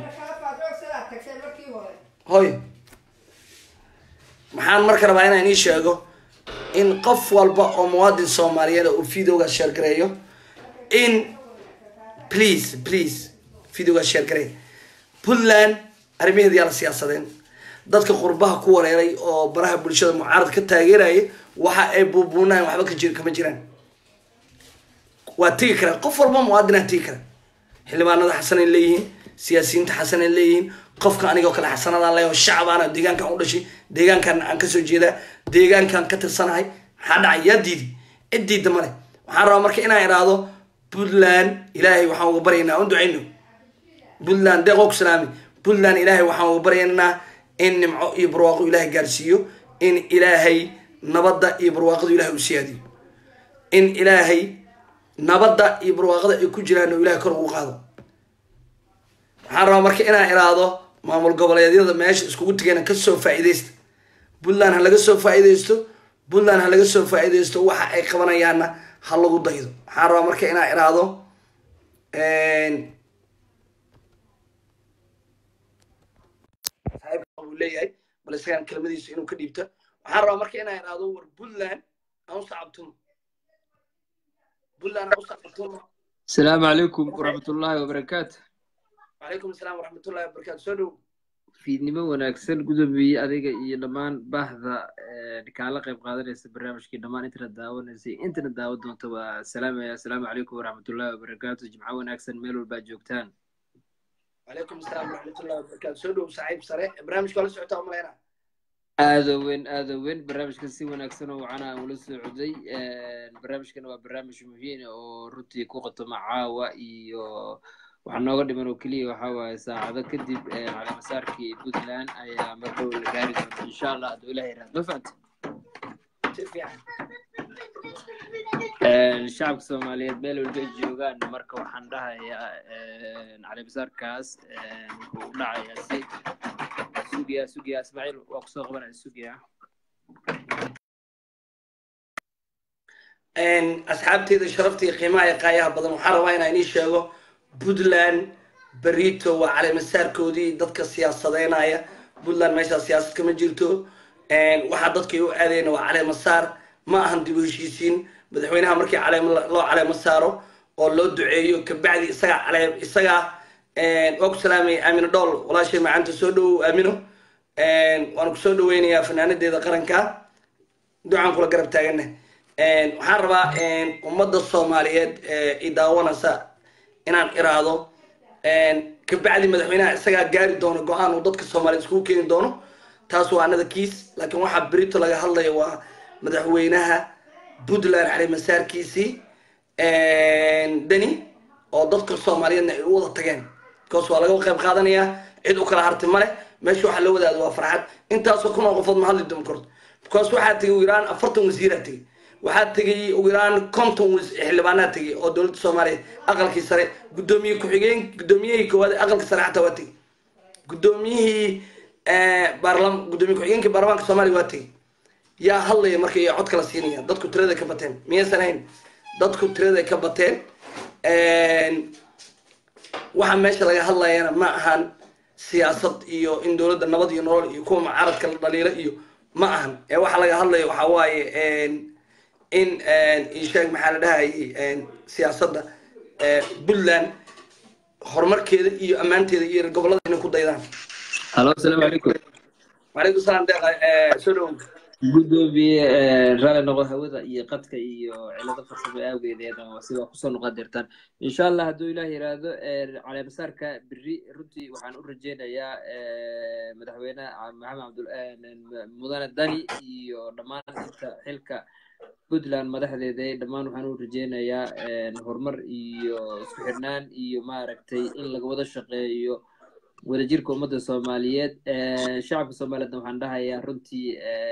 hoy maxaan marka rabaa inaan ii sheego in qof walba oo muwaadin soomaaliyeed uu videoga sheergareeyo in please please videoga sheergareey puntland arrimaheeda yaa la siyaasadeen dadka qurbaha ku wareeray oo baraha bulshada mucaarad ka taageeraya waxa ay buubuunayan waxba ka jir kama jiraan waa tegi karaa qof walba muwaadinaa tegi kara xildhibaanada xasanay leeyihiin siyaasiyiinta xasanay leeyihiin qofka anigoo kale xasanadaan leeyaho shacabaana deegaankan u dhashay deegaankan aan kasoo jeedaa deegaankan ka tirsanahay maxaa dhacay yaa diidi cid diida male waxaan rabaa marka inaan idhaahdo puntland ilaahay waxaan uga baryaynaa un ducayno puntland deeqoo ku salaami puntland ilaahay waxaan uga baryaynaa in nimco iyo barwaaqo ilaahay gaarsiiyo in ilaahay nabadda iyo barwaaqadu ilahay u siyaadiyo in ilaahay nabadda iyo barwaaqada ay ku jiraan oo ilahay kor ugu qaado waxaan rabaa marka inaan iraahdo maamul goboleedyada meesha iskugu tegayna kasoo faa-iideysta puntland ha laga soo faa-iideysto puntland ha laga soo faa-iideysto waxa ay qabanayaanna ha lagu daydo waxaan rabaa marka inaan iraahdo uu leeyahay bal isagaan kelmadiisa inuu ka dhiibto waxaan rabaa marka inaan iraahdo war puntland aan u sacabtuno puntland aan u sacabtuno السلام عليكم ورحمة الله وبركاته وعليكم السلام ورحمة الله وبركاته soo dhow fiidnimo wanaagsan gudoomiye adiga iyo dhammaan baahda kaala qayb qaadanaysa barnaamijkii dhammaan intana daawanaysay intana daawan doonta waa salaamaya asalaamu calaykum waraxmatullahi wabarakaatu jimco wanaagsan meel walbaa joogtaan وعليكم السلام ورحمة الله وبركاته soo dhow saaxiib sare barnaamijka waa la socotaa umaleyna aada weyn aada weyn barnaamijkan si wanaagsan oo wacana aan ula socday barnaamijkan waa barnaamij muhiim oo runtii ku qotoma caawa iyo waxaa nooga dhiman oo keliya waxa waaye saacado kadib caleemasaarkii puntland ayaa mar dhow la gaari doonta insha allah hadduu ilaah yiraahdo ma fahanta si fiican shacabka soomaaliyeed meel walba ay joogaan marka waxaan dhahayaa calibisaarkaas wuxuu u dhacayaa si sugiya sugiya ismaaciil waa kusoo qabanaya sugiya asxaabteyda sharafta iyo qiimaha iyo qaayaha badan waxaan rabaa inaan inii sheego puntland berito waa caleemasaarkoodii dadka siyaasadeynaya puntland meeshaa siyaasad kama jirto waxaa dadkay u aadayna waa caleemasaar ma ahan dib u heshiisiin madaxweynaha markii caleem loo caleemo saaro oo loo duceeyo kabacdi isagaa caleem isagaa waa ku salaamaya aamino dhool walaashay macaanta soo dhowow aamino waan ku soo dhaweynayaa fanaanadeeda qaranka ducaan kula garab taagana waxaan rabaa ummadda soomaaliyeed i daawanaysa inaan iraahdo kabacdi madaxweynaha isagaa gaari doono go-aan uu dadka soomaaliyeed iskugu keeni doono taas waa anada kiis laakiin waxaa berito laga hadlaya waa madaxweynaha puntland caleemasaarkiisii deni oo dadka soomaaliyeedna ay u wada tageen because waa laga qayb qaadanayaa cid u kala harti male meesha waxaa loo wadaado waa farxad intaasoo kun oo qofood ma hadli doon karto because waxaa tegay ugu yaraan afartan wasiiraa tegay waxaa tegay ugu yaraan konton xildhibaanaa tegay oo dowladda soomaaliya aqalkii sare guddoomiye ku-xigeen guddoomiyihii koowaad aqalka sare xataa waa tegay guddoomiyihii baarlam guddoomiye ku-xigeenkii baarlamaanka soomaaliya waa tegay yaa hadlaya marka iyo cod kala siinaya dadku tirada ka bateen miyaysan ahayn dadku tirada ka bateen waxa meesha laga hadlayana ma ahan siyaasad iyo in dowladda nabad iyo nolol iyo kuwa mucaaradka la dhaliilo iyo ma ahan ee waxa laga hadlaya waxa waaye in isheeg maxaa la dhahayay siyaasadda puntland horumarkeeda iyo ammaanteeda iyo gobollada inay ku daydaan halo asalaamu calaykum wacalaykum salaam deeqa soo dhowow gudoomiye raalli noqo hawada iyo qadka iyo cilado farsamo awgeedeed sidaa kusoo noqon dirtaan insha allah hadduu ilaah yiraahdo caleemasaarka beri runtii waxaan u rajeynayaa madaxweyne maxamed cabdul mudane dani iyo dhammaan inta xilka puntland madaxdeeda dhammaan waxaan u rajeynayaa horumar iyo isku xirnaan iyo maaragtay in laga wada shaqeeyo wadajirka ummadda soomaaliyeed shacabka soomaaliyeedna waxaan dhahayaa runtii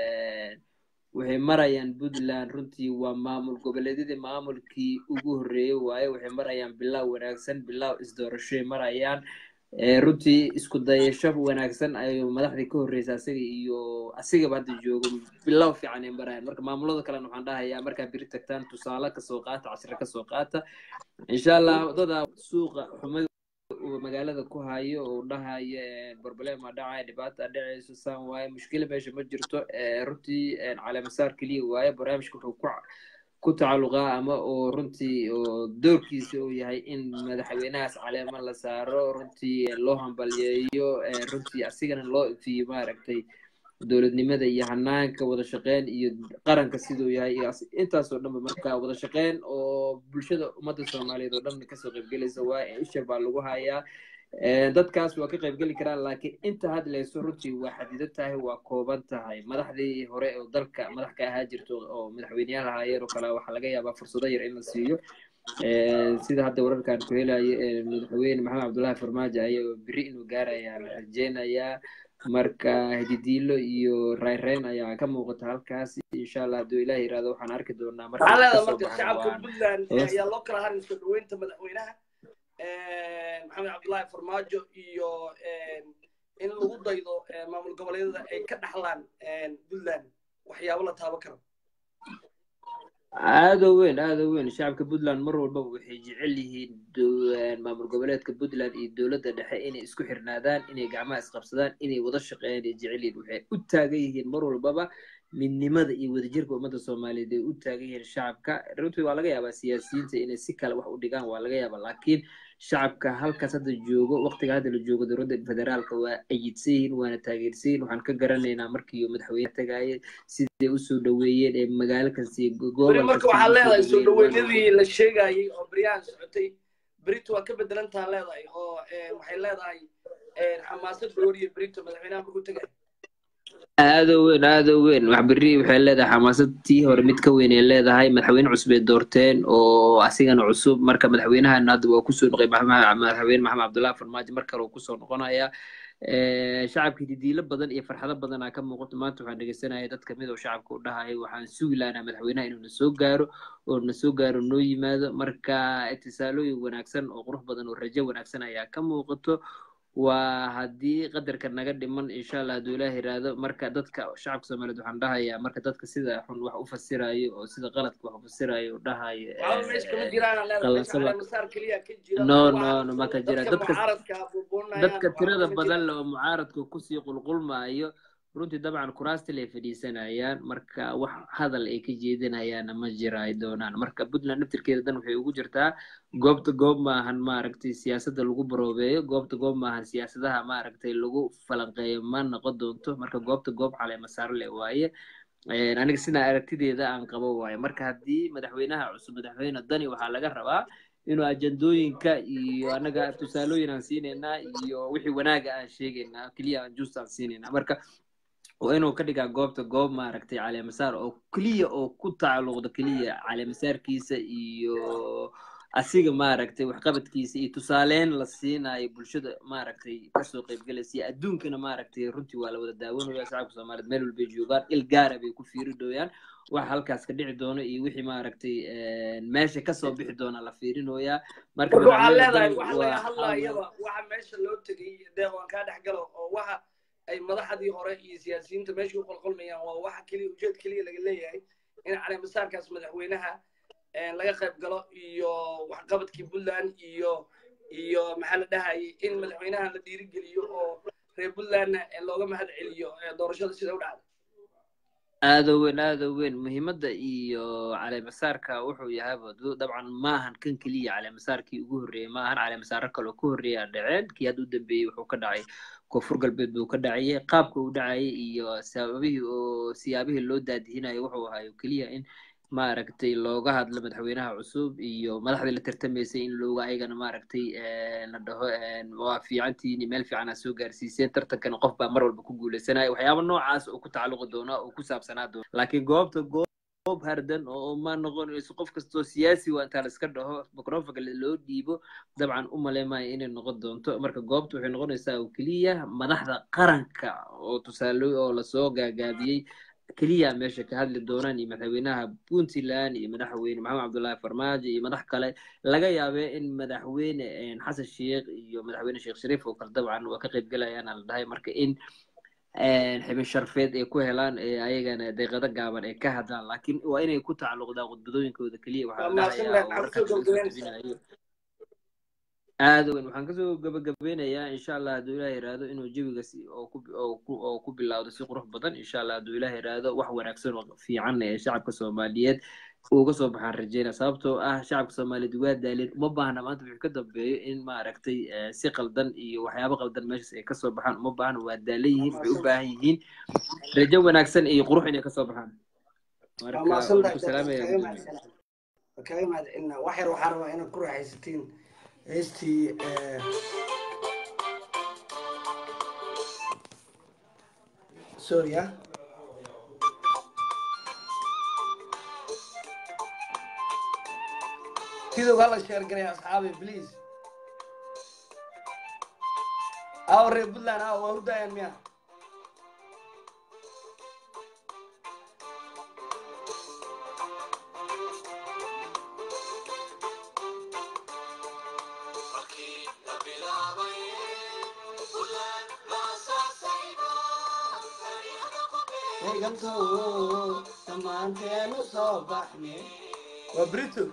waxay marayaan puntland runtii waa maamul goboleedyadii maamulkii ugu horreeyey waaye waxay marayaan bilaaw wanaagsan bilaaw isdoorashoy marayaan runtii isku dayasho wanaagsan ayuu madaxdii ka horreysa asiga iyo asigaba hadda joogo bilaaw fiican ay marayaan marka maamulada kalena waxaan dhahayaa markaa beri tagtaan tusaale kasoo qaata cashiro kasoo qaata insha allah wadada suuqa xumada magaalada ku hayo oo dhahayo barbalema dhacaya dhibaata dhacayso saan waaye mushkila meesha ma jirto runtii caleemasaar keliya waaye barnaamijka wuxuu ku ku tacalluqaa ama oo runtii oo doorkiisa uu yahay in madaxweynahaas caleema la saaro runtii loo hambalyeeyo runtii asigana loo ifiyo maaragtay dowladnimada iyo hanaanka wada shaqeyn iyo qaranka siduu yahay iyo intaasoo dhanba marka wada shaqeyn oo bulshada ummadda soomaaliyeed oo dhan kasoo qaybgelaysa waa isha baa lagu hayaa dadkaas waa ka qaybgeli karaan laakiin inta hadlayso runtii waa xadido tahay waa kooban tahay madaxdii hore oo dalka madax ka ahaa jirto oo madaxweyneyaal ahaayeen oo kale waxaa laga yaabaa fursado yar in la siiyo sida hadda wararkan ku helayo madaxweyne maxamed cabdullahi farmaajo ayaa beri inuu gaaraya la rajeynayaa marka hididiilo iyo rayreyn ayaa ka muuqata halkaas insha allah hadduu ilaah yirahdo waxaan arki doonaa waxaa leedaha marka shacabka puntland ayaa loo kala harin soo dhaweynta madaxweynaha maxamed cabdullaahi farmaajo iyo in lagu daydo maamul goboleedyada ay ka dhaxlaan puntland waxyaabo la taaban karo aada u weyn aada u weyn shacabka puntland mar walbaba waxay jecel yihiin maamul goboleedka puntland iyo dowladda dhexe inay isku xirnaadaan inay gacmaha isqabsadaan inay wada shaqeeyaan ay jecel yihiin waxay u taagan yihiin mar walbaba midnimada iyo wadajirka ummadda soomaaliyeed ay u taagan yihiin shacabka runtii waa laga yaabaa siyaasiyiinta inay si kale wax u dhigaan waa laga yaabaa laakiin shacabka halkaas hadda joogo waqtiga hadda la joogo dowladda federaalka waa ayidsan yihiin waana taageersan yihiin waxaan ka garanaynaa markii madaxweyne tagaaye siday usoo dhaweeyeen ee magaalo kasta gobol marka waxaa leedahay soo dhaweynadii la sheegayay oo beryahan socotay berito waa ka bedelantaa leedahay oo waxay leedahay xamaasad gooriyo berito madaxweynaha markuu tagay aada u weyn aada u weyn wax berri waxay leedahay xamaasad tii hore mid ka weyn ay leedahay madaxweyne cusub ay doorteen oo asigana cusub marka madaxweynahan hadda waa kusoo noqay madaxweyne maxamed cabdullahi farmaajo mar kale uu kusoo noqonaya shacabkii didiilo badan iyo farxado badanaa ka muuqato maanta waxaan dhegeysanaya dad kamid oo shacabka u dhahaya waxaan sugi lahanaa madaxweynaha inuu na soo gaaro oo na soo gaaro noo yimaado marka itisaalooyin wanaagsan oo qurux badan oo rajo wanaagsan ayaa ka muuqato waa haddii qadarka naga dhiman insha allah hadduu ilaah yiraahdo marka dadka shacabka soomaaliyeed waxaan dhahayaa marka dadka sida xun wax u fasirayo oo sida qaladka wax u fasirayo dhahayo no no no maka jira dadka dadka tirada badan le oo mucaaradka kusii qulqulmaayo runtii dabcan kuraastil ay fadhiisanayaan marka wax hadal ay ka jeedinayaana ma jira ay doonaan marka puntland naftirkeeda dan waxay ugu jirtaa goobta goob maahan maaragtay siyaasadda lagu baroobeeyo goobta goob maahan siyaasadaha maaragtay lagu falanqeeyo ma noqon doonto marka goobta goob caleema saarle waaye aniga sidaa aragtideeda aan qabo waaye marka haddii madaxweynaha cusub madaxweyne dani waxaa laga rabaa inuu ajandooyinka iyo anaga tusaalooyin aan siinaynaa iyo wixii wanaaga aan sheegaynaa keliya aan juust aan siinaynaa marka waa inuu ka dhigaa goobta goob maaragtay caleemasaar oo keliya oo ku tacalluqda keliya caleemasaarkiisa iyo asiga maaragtay waxqabadkiisa iyo tusaaleyn la siinayo bulshada maaragtay kasoo qaybgalaysa iyo adduunkana maaragtay runtii waa la wada daawanaya shacabka soomaaliyeed meel walbay joogaan il gaara bay ku fiiri dooyaan waxa halkaas ka dhici doono iyo wixii maaragtay meesha kasoo bixi doona la fiirinoyaa marka waxaa leedahay waxa laga hadlayaba waxa meesha loo tegay deeq waan kaa dhex galo oo waxa ay madaxdii hore iyo siyaasiyiinta meesha u qolqolmayaan waa waxa keliya ujeed keliya laga leeyahay in caleemasaarkaas madaxweynaha laga qayb galo iyo waxqabadkii puntland iyo iyo maxaa la dhahayay in madaxweynaha la dhiirigeliyo oo reer puntlandna looga mahad celiyo doorashada sida u dhacda aado weyn aado weyn muhiimadda iyo caleemasaarka wuxuu yahayba dabcan maahan kan keliya caleemasaarkii ugu horreeyey maahan caleemasaaro kaloo ka horreeya dhaceen kii hadda u dambeeyey wuxuu ka dhacay koonfur galbeed buu ka dhacayay qaabka uu dhacayay iyo sababihii oo siyaabihii loo daadihinayo wuxuu ahayo keliya in maaragtay looga hadlo madaxweynaha cusub iyo madaxdii la tartamaysay in looga ayagana maaragtay la dhaho waa fiicantiini meel fiican aa soo gaarsiiseen tartankana qof baa mar walba ku guuleysanaya waxyaaba noocaas oo ku tacalluqi doona oo ku saabsanaa doona laakiin goobta goob hardan oo ma noqonayso qof kastoo siyaasi waa intaa la iska dhaho microfonka loo dhiibo dabcan u maleemaya inay noqon doonto marka goobta waxay noqonaysaa oo keliya madaxda qaranka oo tusaale oo lasoo gaagaabiyey keliya meesha ka hadli doonaan iyo madaxweynaha puntland iyo madaxweyne maxamed cabdullaahi farmaajo iyo madax kale laga yaabee in madaxweyne xasan sheekh iyo madaxweyne sheekh shariif oo kale dabcan waa ka qayb gelayaana la dhahay marka in xibin sharfeed ay ku helaan ayagana deeqado gaaban ay ka hadlaan laakiin waa inay ku tacalluqdaa khudbadooyinkooda keliya waxaa la dhahayaa aada weyn waxaan kasoo gabagabeynayaa insha allah hadduu ilaah yiraahdo inuu jawiga si oo ku bilowdo si qurux badan insha allah hadduu ilaah yiraahdo wax wanaagsan oo fiican ee shacabka soomaaliyeed uga soo baxaan rajeynaya sababtoo ah shacabka soomaaliyeed waa daaleen uma baahna maanta wixii ka dambeeyo in maaragtay si qaldan iyo waxyaabo qaldan meeshaas ay kasoo baxaan uma baahna waa daalan yihiin waxay u baahan yihiin rajo wanaagsan iyo qurux inay kasoo baxaan marka salaamaya kaga mahadcelina wax yar waxaa rabaa inaad ku raaxaysatiin heestii sorry sidoo hala sheer garay asxaabi please aw reer puntland aw waa hurdayaan miya eegantow dhammaanteenu soo baxne waa brito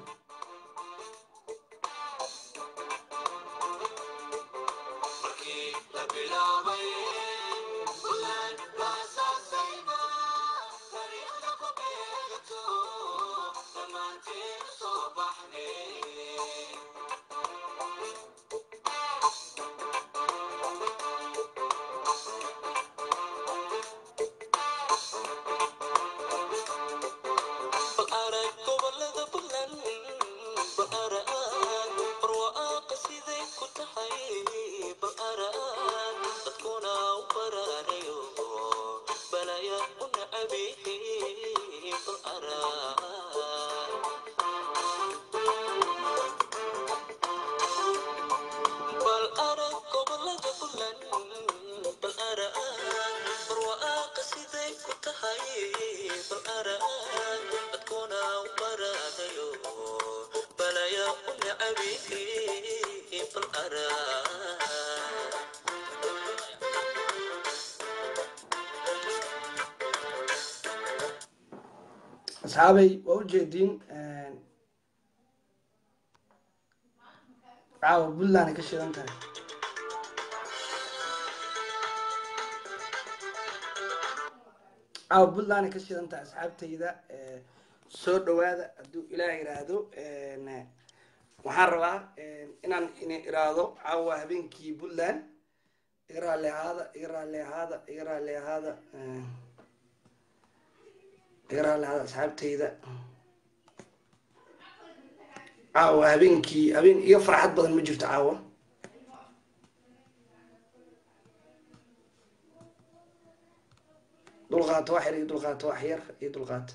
asxaabay waa ujeediin caawa puntland ka shidan tahay caawa puntland ka shidan tahay asxaabtayda soo dhawaada hadduu ilaah yiraahdo waxaan rabaa inaan in iraahdo caawa habeenkii puntland iga raalli ahaada iga raalli ahaada iga raalli ahaada iga raalli ahaada asxaabtayda caawa habeenkii habeen iga farxad badan ma jirto caawa dulqaato wax yar iyo dulqaato wax yar iyo dulqaato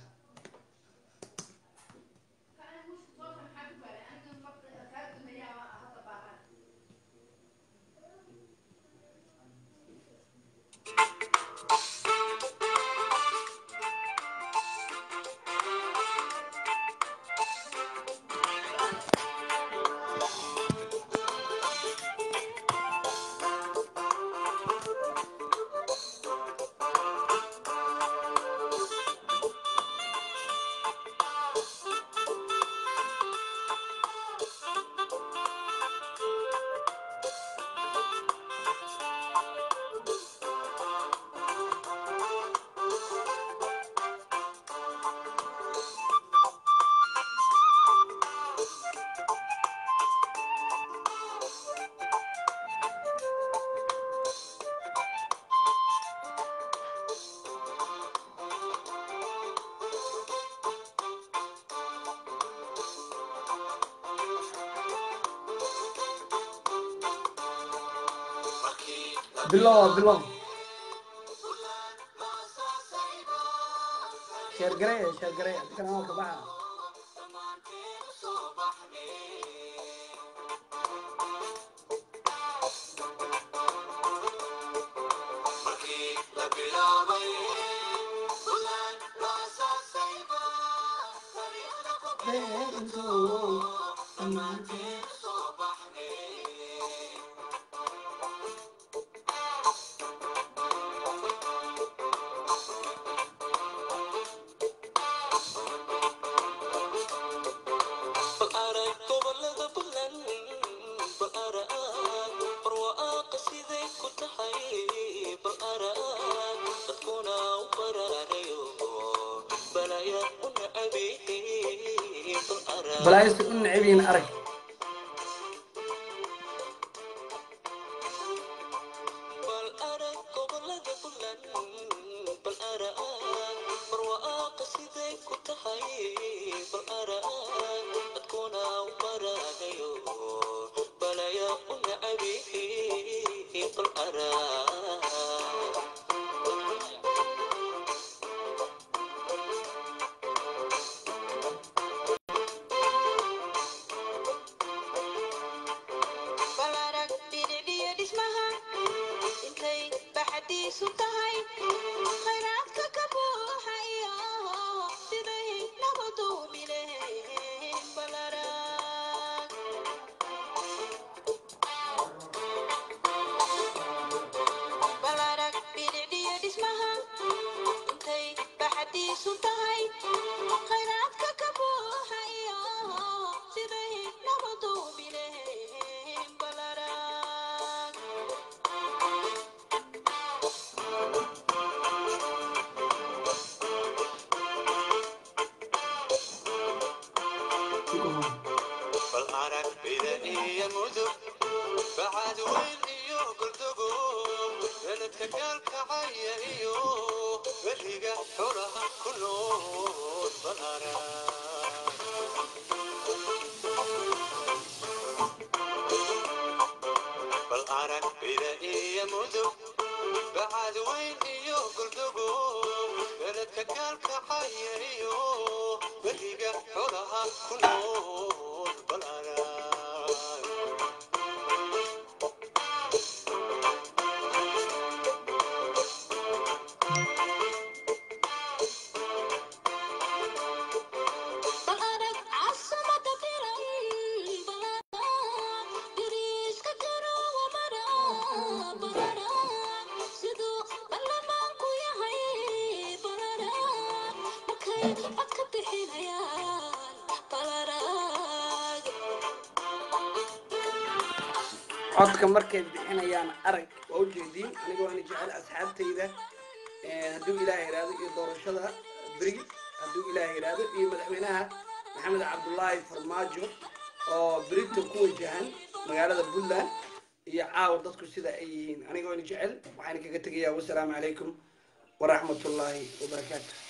bilow bilow sheergarey sheergarey kanaalka baxa balaayista u necbiin arag Sidoo ballamaan ku yahay codka markay bixinayaan arag waa ujeediin anigoo ana jecel asxaabtayda hadduu ilaahay yidhaahdo iyo doorashada beri hadduu ilaahay yidhaahdo iyo madaxweynaha maxamed cabdullaahi farmaajo oo berito ku wajahan magaalada puntland iyo caawa dadku sida ay yihiin anigoo ana jecel waxaan kaga tegayaa wasalaamu calaykum waraxmatullaahi wabarakaatu